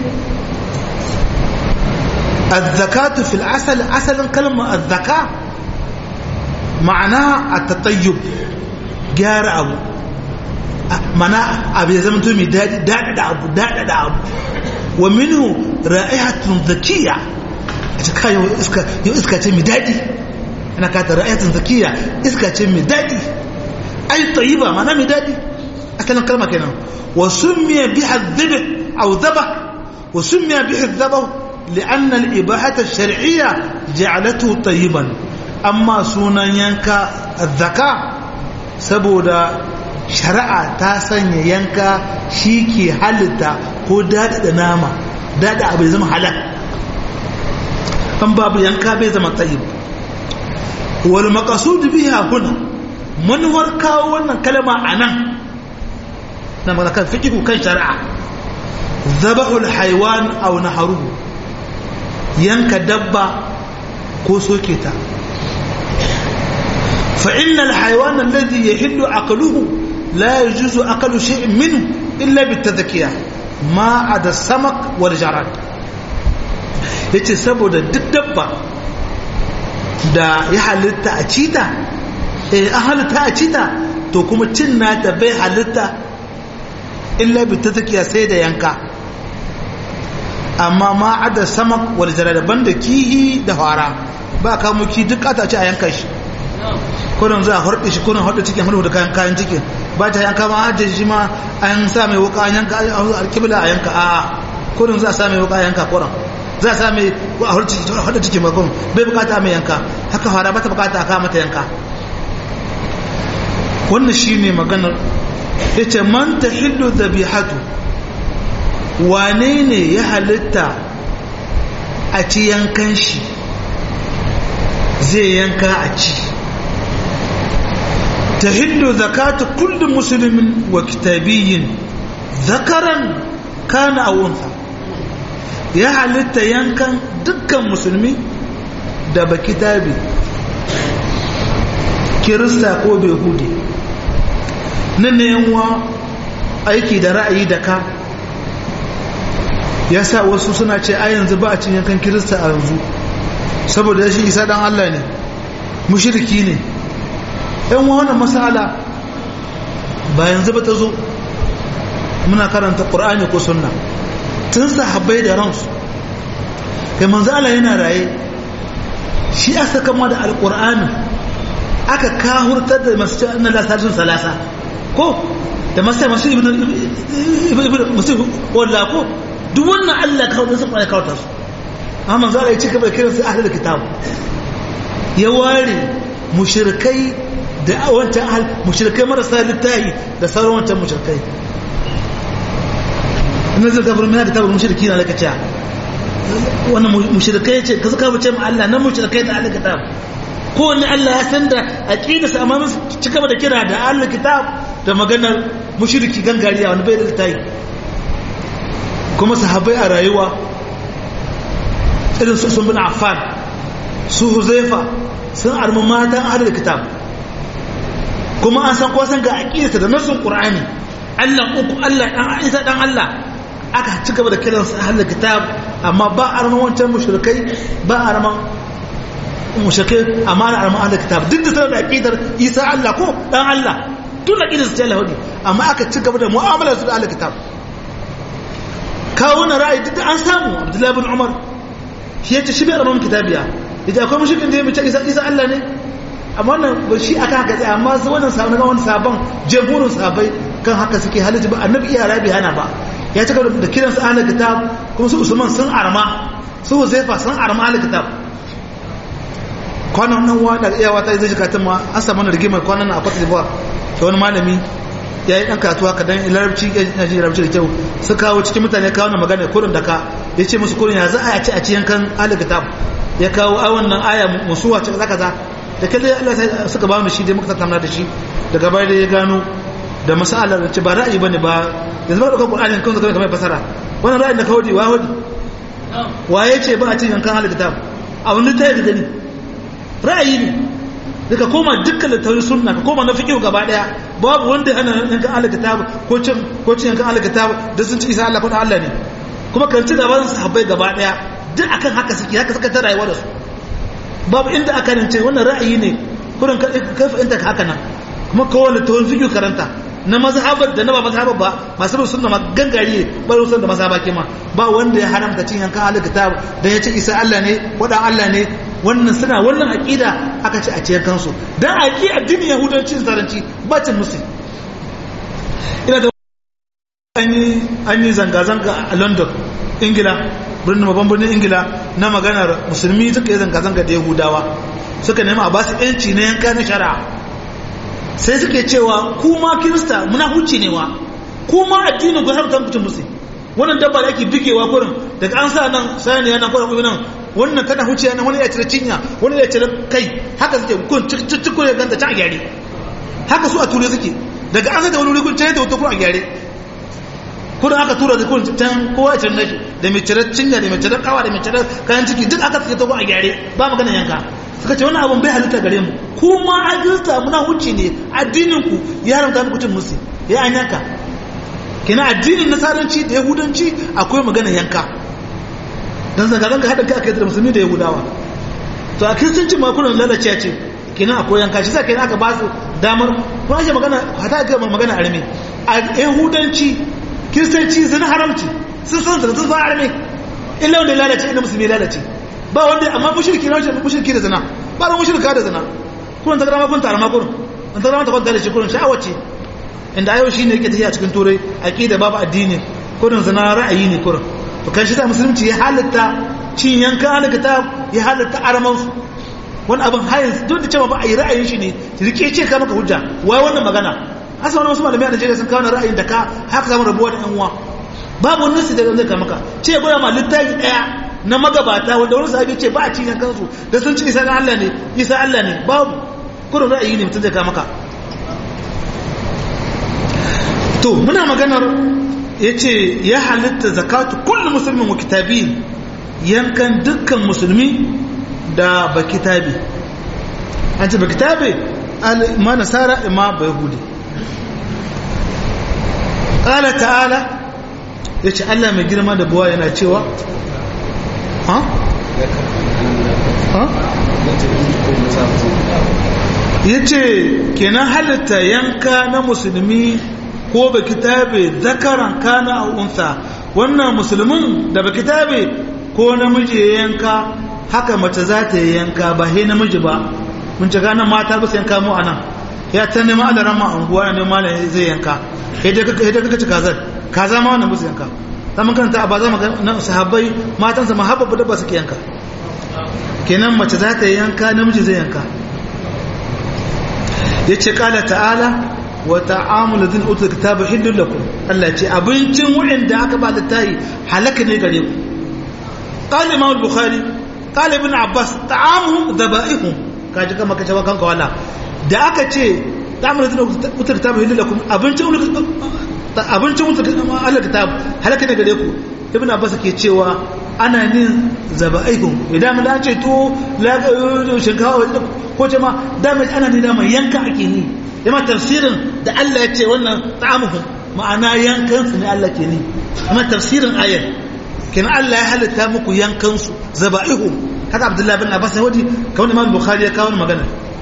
الزكاة في الأصل أصل كلمة الزكاة معناها التطيب جار أبو معناها أبي زمن تومي داد داد أبو داد أبو ومنه رائحة ذكية كا يو إسكا يو إسكا تمي دادي أنا كانت رائحة ذكية إسكا تمي دادي أي طيبة معناها مدادي أصلا كلمة كنا وسمي بها الذبح أو ذبح وسمي به الذبح لأن الإباحة الشرعية جعلته طيبا أما سونا ينكا الذكاء سبودا شرع تاسن ينكا شيكي حلتا هو داد ناما داد أبو زم حلق أم باب ينكا بزم طيب والمقصود بها هنا من وركا وانا كلمة أنا نعم كان فقه كان شرع ذبح الحيوان أو نحره yanka dabba ko soke ta فإن الحيوان الذي يحل عقله لا يجوز أكل شيء منه إلا بالتذكية ما عدا السمك والجراد yace saboda duk dabba da ya halitta a cita eh an halitta a cita to kuma cin nata bai halitta illa bi tazakiya sai da yanka amma ma ada samak wal jarada banda kihi da fara ba ka muki duk ata ce a yanka shi kurin za a harɗe shi kurin harɗe cikin harɗe da kayan kayan cikin ba ta yanka ma hajji shi ma an sa mai wuka an yanka alkibla a yanka a kurin za a sa mai wuka a yanka kurin za a sa mai a harɗe cikin bakon bai bukata mai yanka haka fara ba ta bukata a kawo mata yanka wannan shi ne maganar ya ce man ta hillu zabihatu wane ne ya halitta a ci yankan shi zai yanka a ci ta hindu zakatu kullum musulmin wa kitabiyin zakaran kana a wunsa ya halitta yankan dukkan musulmi da ba kitabi kirista ko behudi nan ne yanwa aiki da ra'ayi da ka ya sa wasu suna ce a yanzu ba a cin yankan kirista a yanzu saboda shi isa dan Allah ne mushriki ne yan wannan masala ba yanzu ba ta zo muna karanta qur'ani ko sunna tun sahabbai da ransu kai manzo Allah yana raye shi aka kama da alqur'ani aka kahurtar da masu cewa anna la salisun salasa ko da masu masu ibnu ibnu musu walla ko duk wannan Allah kawo da sun kawo ta su amma manzo Allah ya ci gaba kiran su ahlul kitab ya ware mushrikai da wancan ahl mushrikai marasa littahi da sauran wancan mushrikai ina zai gabar mina da tabar mushriki na laka cewa wannan mushrikai ce ka suka wuce mu Allah nan mushrikai da ahlul kitab kowanne Allah ya san da aqida sa amma mun ci gaba da kira da ahlul kitab da maganar mushriki gangariya wanda bai da littahi kuma sahabbai a rayuwa irin su sun bin affan su huzaifa sun armi matan adal kitab kuma an san kwasan ga aƙidarsa da nasun ƙur'ani allah uku allah ɗan isa ɗan allah aka ci gaba da kiran su ahalar kitab amma ba a arman wancan mushrikai ba a arman mushrikai amma na arman ahalar kitab duk da sanar da aƙidar isa allah ko ɗan allah tun aƙidarsa ta lahudi amma aka ci gaba da mu'amalar su da ahalar kitab kawo na ra'ayi duk da an samu abdullahi bin umar shi ya ce shi bai rabon kitabiya ya ce akwai mushrikin da ya mace isa isa Allah ne amma wannan ba shi aka haka tsaye amma su wannan sabon ga wani sabon jamhurin sabai kan haka suke halitta ba annabi iya rabi hana ba ya cika da kiran su ahlul kitab kuma su usman sun arma su huzaifa sun arma ahlul kitab kwanan nan wa da iyawa ta zai shiga tun ma an samu na rigimar kwanan a Cote d'Ivoire da wani malami ya yi ɗan katuwa ka dan larabci ya ji larabci da kyau su kawo cikin mutane kawo na magana kurin da ka ya ce musu kurin ya za a ci a ci yankan ahlul kitab ya kawo a wannan aya musuwa ce zaka za da kalle Allah sai suka ba mu shi dai muka tattauna da shi daga baya da ya gano da masalar da ce ba ra'ayi bane ba yanzu ba da Qur'ani kan zaka kamar fasara wannan ra'ayin da ka wadi wa wadi waye ce ba a cin yankan ahlul kitab a wani tayi da gani ra'ayi ne daga koma dukkan littafin sunna ka koma na fiqh gaba daya babu wanda hana yankan ahlul kitab ko cin ko cin yankan ahlul kitab da sun ci isa Allah ko Allah ne kuma kan ci gaban sahabbai gaba daya duk akan haka suke haka suka ta rayuwa da su babu inda aka rance wannan ra'ayi ne kurin kai fahimta ka haka nan kuma kowane tawon fiƙi karanta na mazhabar da na ba mazhabar ba masu bin sunna ma gangare ba rusan da mazhaba ke ma ba wanda ya haramta cin yankan ahlul kitab da ya ce isa Allah ne wadan Allah ne wannan suna wannan aqida aka ce a ciyar kansu dan aqi addinin yahudanci zaranci ba cin musu ina da an yi zanga-zanga a london ingila birnin babban birnin ingila na maganar musulmi suka yi zanga-zanga da yahudawa suka nema a basu yanci na yanka na shari'a sai suke cewa kuma kirista muna huce ne wa kuma addinin ku harkar mutum musu wannan dabba da ake bigewa kurin daga an sa nan sani yana kurin kuma nan wannan tana huce nan wani ya cire cinya wani ya cire kai haka suke kun cikin ya ganta can a gyare haka su a ture suke daga an sa da wani wuri kun cire da wata kun a gyare kudin aka tura da kudin can kowa ya canza shi da mai cirar cinya da mai cirar kawa da mai cirar kayan ciki duk aka tsaye togo a gyare ba magana yanka suka ce wani abin bai halitta gare mu kuma a girta muna huci ne addinin ku ya haramta muku cin musu ya an yanka kina addinin nasaranci da yahudanci akwai magana yanka dan zanga-zanga haɗa kai aka yi da musulmi da yahudawa to a kiristanci ma kuna lalace ce kina akwai yanka shi sa kina aka ba su damar kuma ake magana hata ga magana arme a yahudanci kiristanci zina haramci sun san zina sun san arme illa wanda ya lalace inda musulmi ya lalace ba wanda amma mushriki na wuce mushriki da zina ba da mushrika da zina kuma ta grama kun tarama kurun an ta grama ta kwanta da shi kurun sha'awa ce inda ayo shine yake tafiya cikin turai aqida babu addini kurun zina ra'ayi ne kurun to kan shi ta musulunci ya halatta cin yankan alkitab ya halatta araman su wani abin hayin duk da cewa ba a yi ra'ayin shi ne rike ce ka maka hujja wai wannan magana asa wani wasu malamai a Najeriya sun kawo ra'ayin da ka haka samu rabuwa da yan uwa babu wani nasi da zai ka maka ce ya gwada ma littafi daya na magabata wanda wani sahabi ce ba a cinye kansu da sun ci isa na Allah ne isa Allah ne babu kurin ra'ayi ne mutum zai ka maka to muna maganar ya ce ya halitta zakatu kullum musulmin wa kitabi yankan dukkan musulmi da ba kitabi an ce ba kitabi ma nasara ma ba yahudi ƙala ta'ala ya ce allah mai girma da buwa yana cewa ha? ha? ya ce kenan halitta yanka na musulmi ko ba kitabe zakaran kana a unsa wannan musulmin da ba kitabe ko namiji ya yanka haka mace za ta yi yanka ba he namiji ba mun ci ganin mata ba su yanka mu a nan ya ta nema adaran ma anguwa ne malam zai yanka yadda kaka ci kazar kaza ma wannan musu yanka zaman karanta ba za mu ga sahabbai matansa ma habba da ba suke yanka kenan mace za ta yi yanka namiji zai yanka yace kala ta'ala wa ta'amul ladin utul kitaba hillul lakum Allah ce abincin wanda aka ba littafi halaka ne gare ku qala imam al-bukhari qala ibn abbas ta'amuhum dhaba'ihum kaji kama kace wa kanka wala da aka ce ta'amul ladin utul kitaba hillul lakum abincin abincin utul Allah kitab halaka ne gare ku ibn abbas ke cewa ana nin zaba'ihum idan mun dace to la shinkawa ko ce ma damage ana ni dama yanka ake ni yamma tafsirin da Allah ya ce wannan ta'amuhum ma'ana yankan su ne Allah ke ni amma tafsirin ayar kenan Allah ya halitta muku yankan su zaba'ihum haka Abdullah bin Abbas ya wadi kawai Imam Bukhari ya kawo magana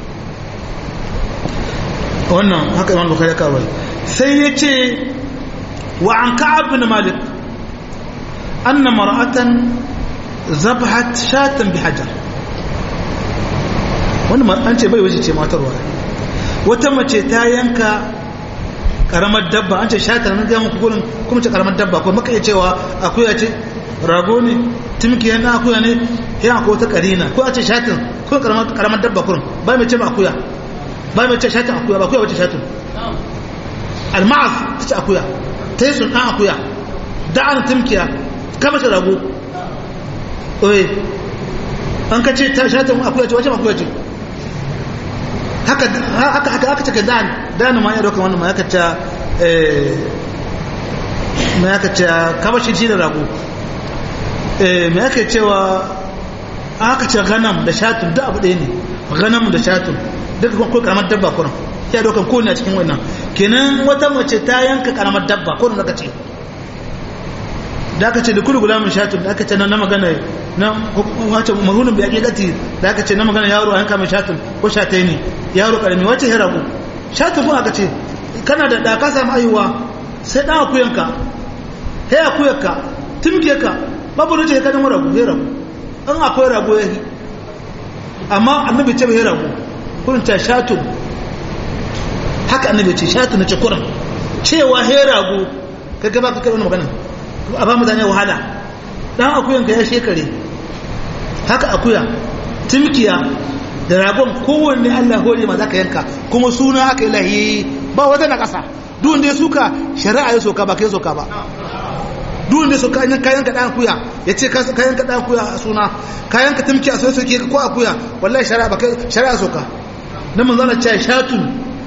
wannan haka Imam Bukhari ya kawo sai ya ce wa an Ka'ab bin Malik anna mar'atan zabhat shatan bi hajar wani an ce bai waje ce matarwa wata mace ta yanka karamar dabba an ce shatar na gama kukurin kuma ce karamar dabba kuma maka iya cewa akuya ce rago ne timki yana akuya ne yana ko ta karina ko a ce shatin ko karamar dabba kurin ba mai ce ba akuya ba mai ce shatin akuya ba akuya wace shatin alma'az ta ce akuya ta yi sun ɗan akuya da'an timkiya kama ce rago oye an ka ce ta shatin akuya ce wace akuya ce haka haka haka haka take dan dan ma ya doka wannan ma yaka ta eh ma yaka ta kabashi shi da rago eh me yake cewa aka ce ganam da shatun duk abu ɗaya ne ganam da shatun duka ko karamar dabba kuran ya dokan ko ne a cikin wannan kenan wata mace ta yanka karamar dabba ko da ce da aka ce da kullu gulamin shatun da aka ce na magana na wace mahunin bi hakikati da aka ce na magana yaro a yanka mai shatun ko shatai ne yaro karami wace ya rabu shatun ko aka ce kana da da ka samu ayuwa sai dan akuyanka sai akuyanka tumke ka babu ruce ka dan rabu ya rabu an akwai rabu ya yi amma annabi ce bai rabu kurin ta shatun haka annabi ce shatun na ce kurin cewa he rago ka gaba ka kai wani magana a ba mutane wahala dan akuyan ka ya shekare haka akuya timkiya da ragon kowanne Allah hore ma zaka yanka kuma suna aka yi lahiyi ba wata na kasa duk da suka shari'a ya soka ba kai soka ba duk da suka yan kayan ka dan akuya yace ka kayan ka dan akuya a suna kayan ka timkiya so soke ko akuya wallahi shari'a ba kai shari'a soka nan mun zana cewa shatun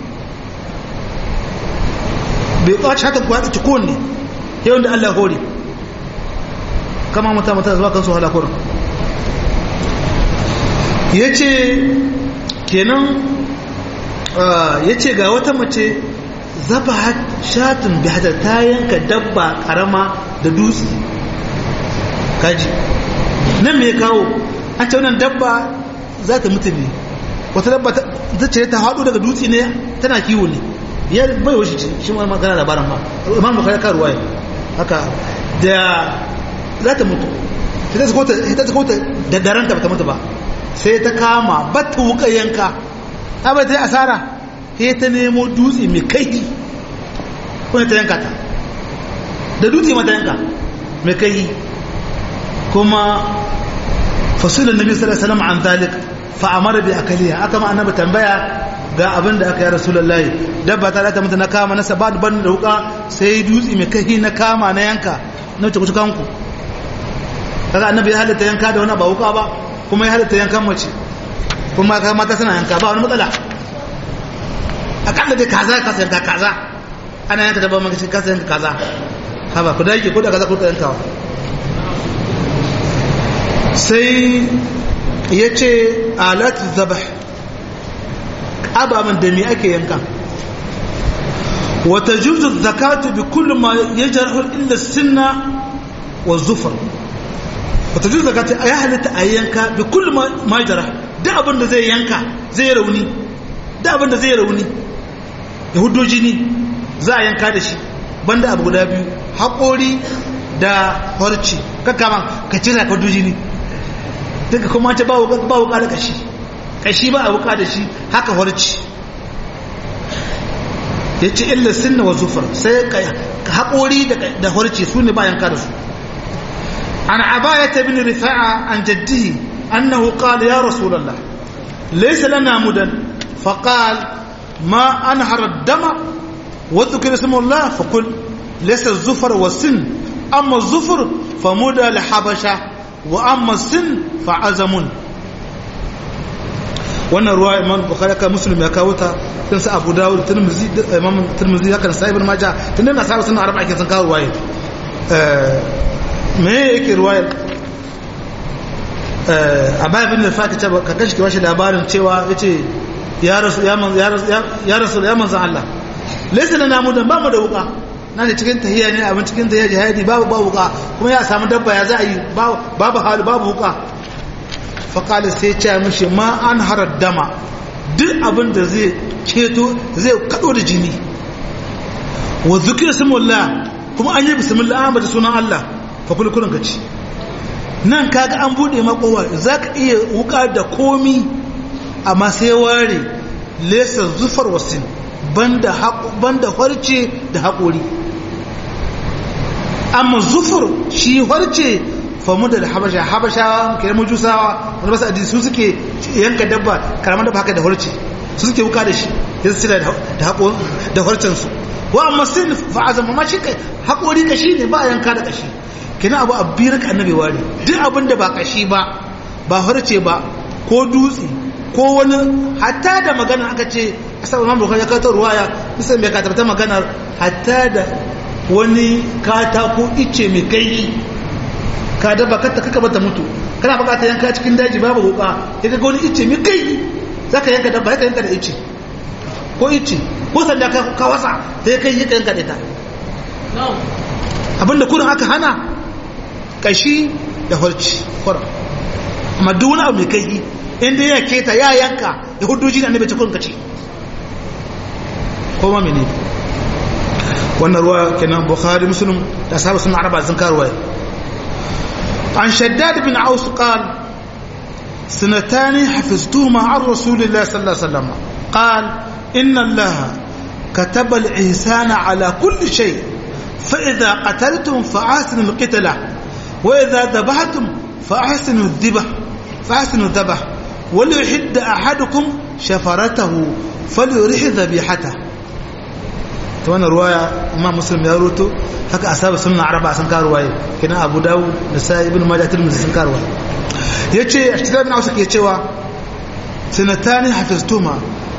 bai kwace shatun ko ta kowanne yawan da Allah hore kama mata mata zuwa kansu halakurin ya ce kenan ya ce ga wata mace zaba shatun bihadar ta yanka dabba karama da dutse kaji nan mai kawo an ce wannan dabba za ta mutu ne wata dabba ta ce ta haɗu daga dutse ne tana kiwo ne ya bai wasu shi ma magana labarin ma imam bukari karuwa ya haka da za ta mutu ta ta kota da daranta ba ta mutu ba sai ta kama batta wuka yanka ta bai ta yi asara sai ta nemo dutse mai kaihi kuma ta yanka ta da dutse mata yanka mai kaihi kuma fasulun nabi sallallahu alaihi wasallam an zalik fa amara bi akaliha aka ma annabi tambaya ga abin da aka yi rasulullahi dabba ta ta mutu na kama na sabat ban da wuka sai dutse mai kaihi na kama na yanka na wuce kusa kanku kaga annabi ya halitta yanka da wani ba wuka ba kuma ya halitta yankan mace kuma ka mata suna yanka ba wani matsala akalla dai kaza ka sa yanka kaza ana yanka dabba maka ka sa yanka kaza haba ku dage ko da kaza ku da yankawa sai ya ce alat zabah ababen da me ake yanka wata juzu zakatu bi kullum ma ya jarhul illa sinna wa zufar wata juzu zakatu ya halitta a yanka bi kullum ma ya jarhul duk abin da zai yanka zai rauni duk abin da zai rauni ya hudo jini za a yanka da shi banda abu guda biyu haƙori da harci kakkaman ka cira ka hudo jini duka kuma ta ba wuka da kashi kashi ba a wuka da shi haka harci ya ce illa sinna wa zufar sai haƙori da harci su ne ba yanka da su an abaya ta bin rifa'a an jaddihi annahu qala ya rasulullah laysa lana mudan faqal ما أنهر الدم وذكر اسم الله فقل ليس الزفر والسن أما الزفر فمدى لحبشة وأما السن فعزم wannan ruwa imam bukhari ka muslim ya kawo ta tun sa abu dawud tirmizi imam tirmizi haka sa ibn majah tun da nasaru sun arba ake sun kawo ruwaye me yake ruwayar a bayan bin da fati ka kashi ke bashi labarin cewa yace ya rasu ya rasu ya manzan Allah laisa na namu da ba mu da wuka na da cikin tahiyya ne abin cikin tahiyya jihadi babu ba wuka kuma ya samu dabba ya za a yi babu hali babu wuka faƙalis sai ce mishi ma an harar dama duk abin da zai ceto zai kaɗo da jini wa zukir simullah kuma an yi bismillah an bada sunan Allah fa kulkulun ka ci nan kaga an buɗe makowa za ka iya wuka da komi amma sai ware lesa zufar wasin banda banda harce da haƙori amma zufur shi harce famu da habasha habashawa kai mujusawa wanda basu addini su suke yanka dabba karamar dabba haka da harce su suke wuka da shi ya su da haƙo da harcen su wa amma sin fa azama ma shi haƙori kashi ne ba a yanka da kashi kina abu abbi raka annabi ware duk abin da ba kashi ba ba harce ba ko dutse ko wani hatta da magana aka ce asabar imam bukhari ya kawo ruwaya musamman bai katabta maganar hatta da wani katako ice mai kai ka daba kata kaka bata mutu kana bukata yanka cikin daji babu wuka ya ga wani ice mai kai zaka yanka dabba ka yanka da ice ko ice ko sanda ka wasa sai kai yi yanka da ita abinda kurin aka hana kashi da harci kwarar amma duk wani abu mai kai inda ya keta ya yanka ya hudu jini annabi ta kurin kace ko ma mene wannan ruwa kenan bukhari muslim da sahabu sun araba sun karuwa an shaddad bin aus qal سنتان حفظتهما عن رسول الله صلى الله عليه وسلم قال إن الله كتب الإحسان على كل شيء فإذا قتلتم فأحسنوا القتلة وإذا ذبحتم فأحسنوا الذبح فأحسنوا الذبح وليحد أحدكم شفرته فليرح ذبيحته ta wannan ruwaya imam muslim ya roto haka asaba sunna araba sun ka ruwaye kina abu dawud da sa ibn majah tirmidhi sun ka ruwaye yace ashtira bin ausa ke cewa sanatani hafiztuma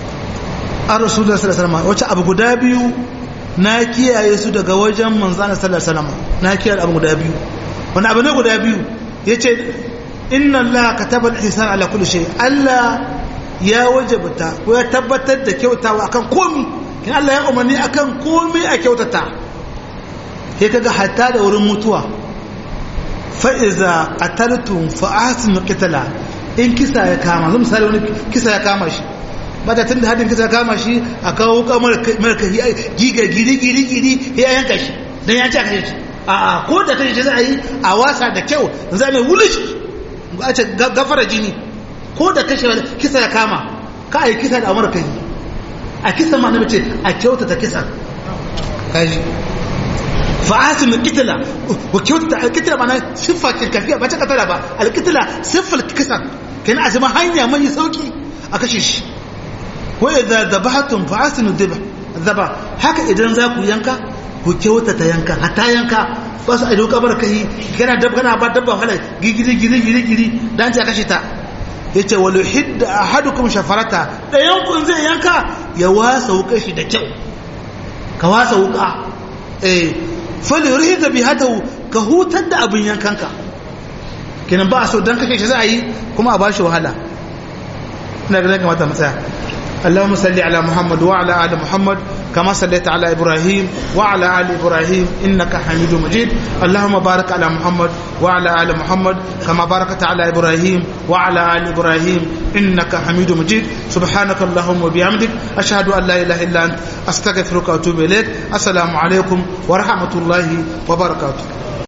an rasulullah sallallahu alaihi wasallam wace abu guda biyu na kiyaye su daga wajen manzana sallallahu alaihi wasallam na kiyaye abu guda biyu wani abu ne guda biyu yace inna allaha kataba al-ihsan ala kulli shay allah ya wajabta ko ya tabbatar da kyautawa akan komi in Allah ya umarni akan komai a kyautata sai kaga hatta da wurin mutuwa fa iza qataltum fa ahsinu qitala in kisa ya kama zan misali wani kisa ya kama shi ba da tunda hadin kisa ya kama shi a kawo kamar mara kai giga giri giri giri ya yanka shi dan ya ci a kashe shi a a ko da kashe shi za a yi a wasa da kyau za a mai wulish a ce gafara jini ko da kashe kisa ya kama ka a yi kisa da amurka yi a kisa ma na mace a kyautata kisa kaji fa'asin kitila wa kyautata alkitila ma na siffa kafiya ba ta katara ba alkitila siffar kisa kenan a zama hanya mai sauki a kashe shi wa idza dhabahatum fa'asin dhaba haka idan za ku yanka ku kyautata yanka hatta yanka ba su a doka bar kai kana dab kana ba dabba hala gigiri giri giri giri dan ta kashe ta yace walu hidda ahadukum shafarata dayan kun zai yanka ya wasa wuka shi da kyau ka wasa wuka eh fali rihida bi hadahu ka hutar da abin yankanka kenan ba so dan kake shi za a yi kuma a bashi wahala ina ga kamata mu tsaya اللهم صل على محمد وعلى ال محمد كما صليت على ابراهيم وعلى ال ابراهيم انك حميد مجيد اللهم بارك على محمد وعلى ال محمد كما باركت على ابراهيم وعلى ال ابراهيم انك حميد مجيد سبحانك اللهم وبحمدك اشهد ان لا اله الا انت استغفرك واتوب اليك السلام عليكم ورحمه الله وبركاته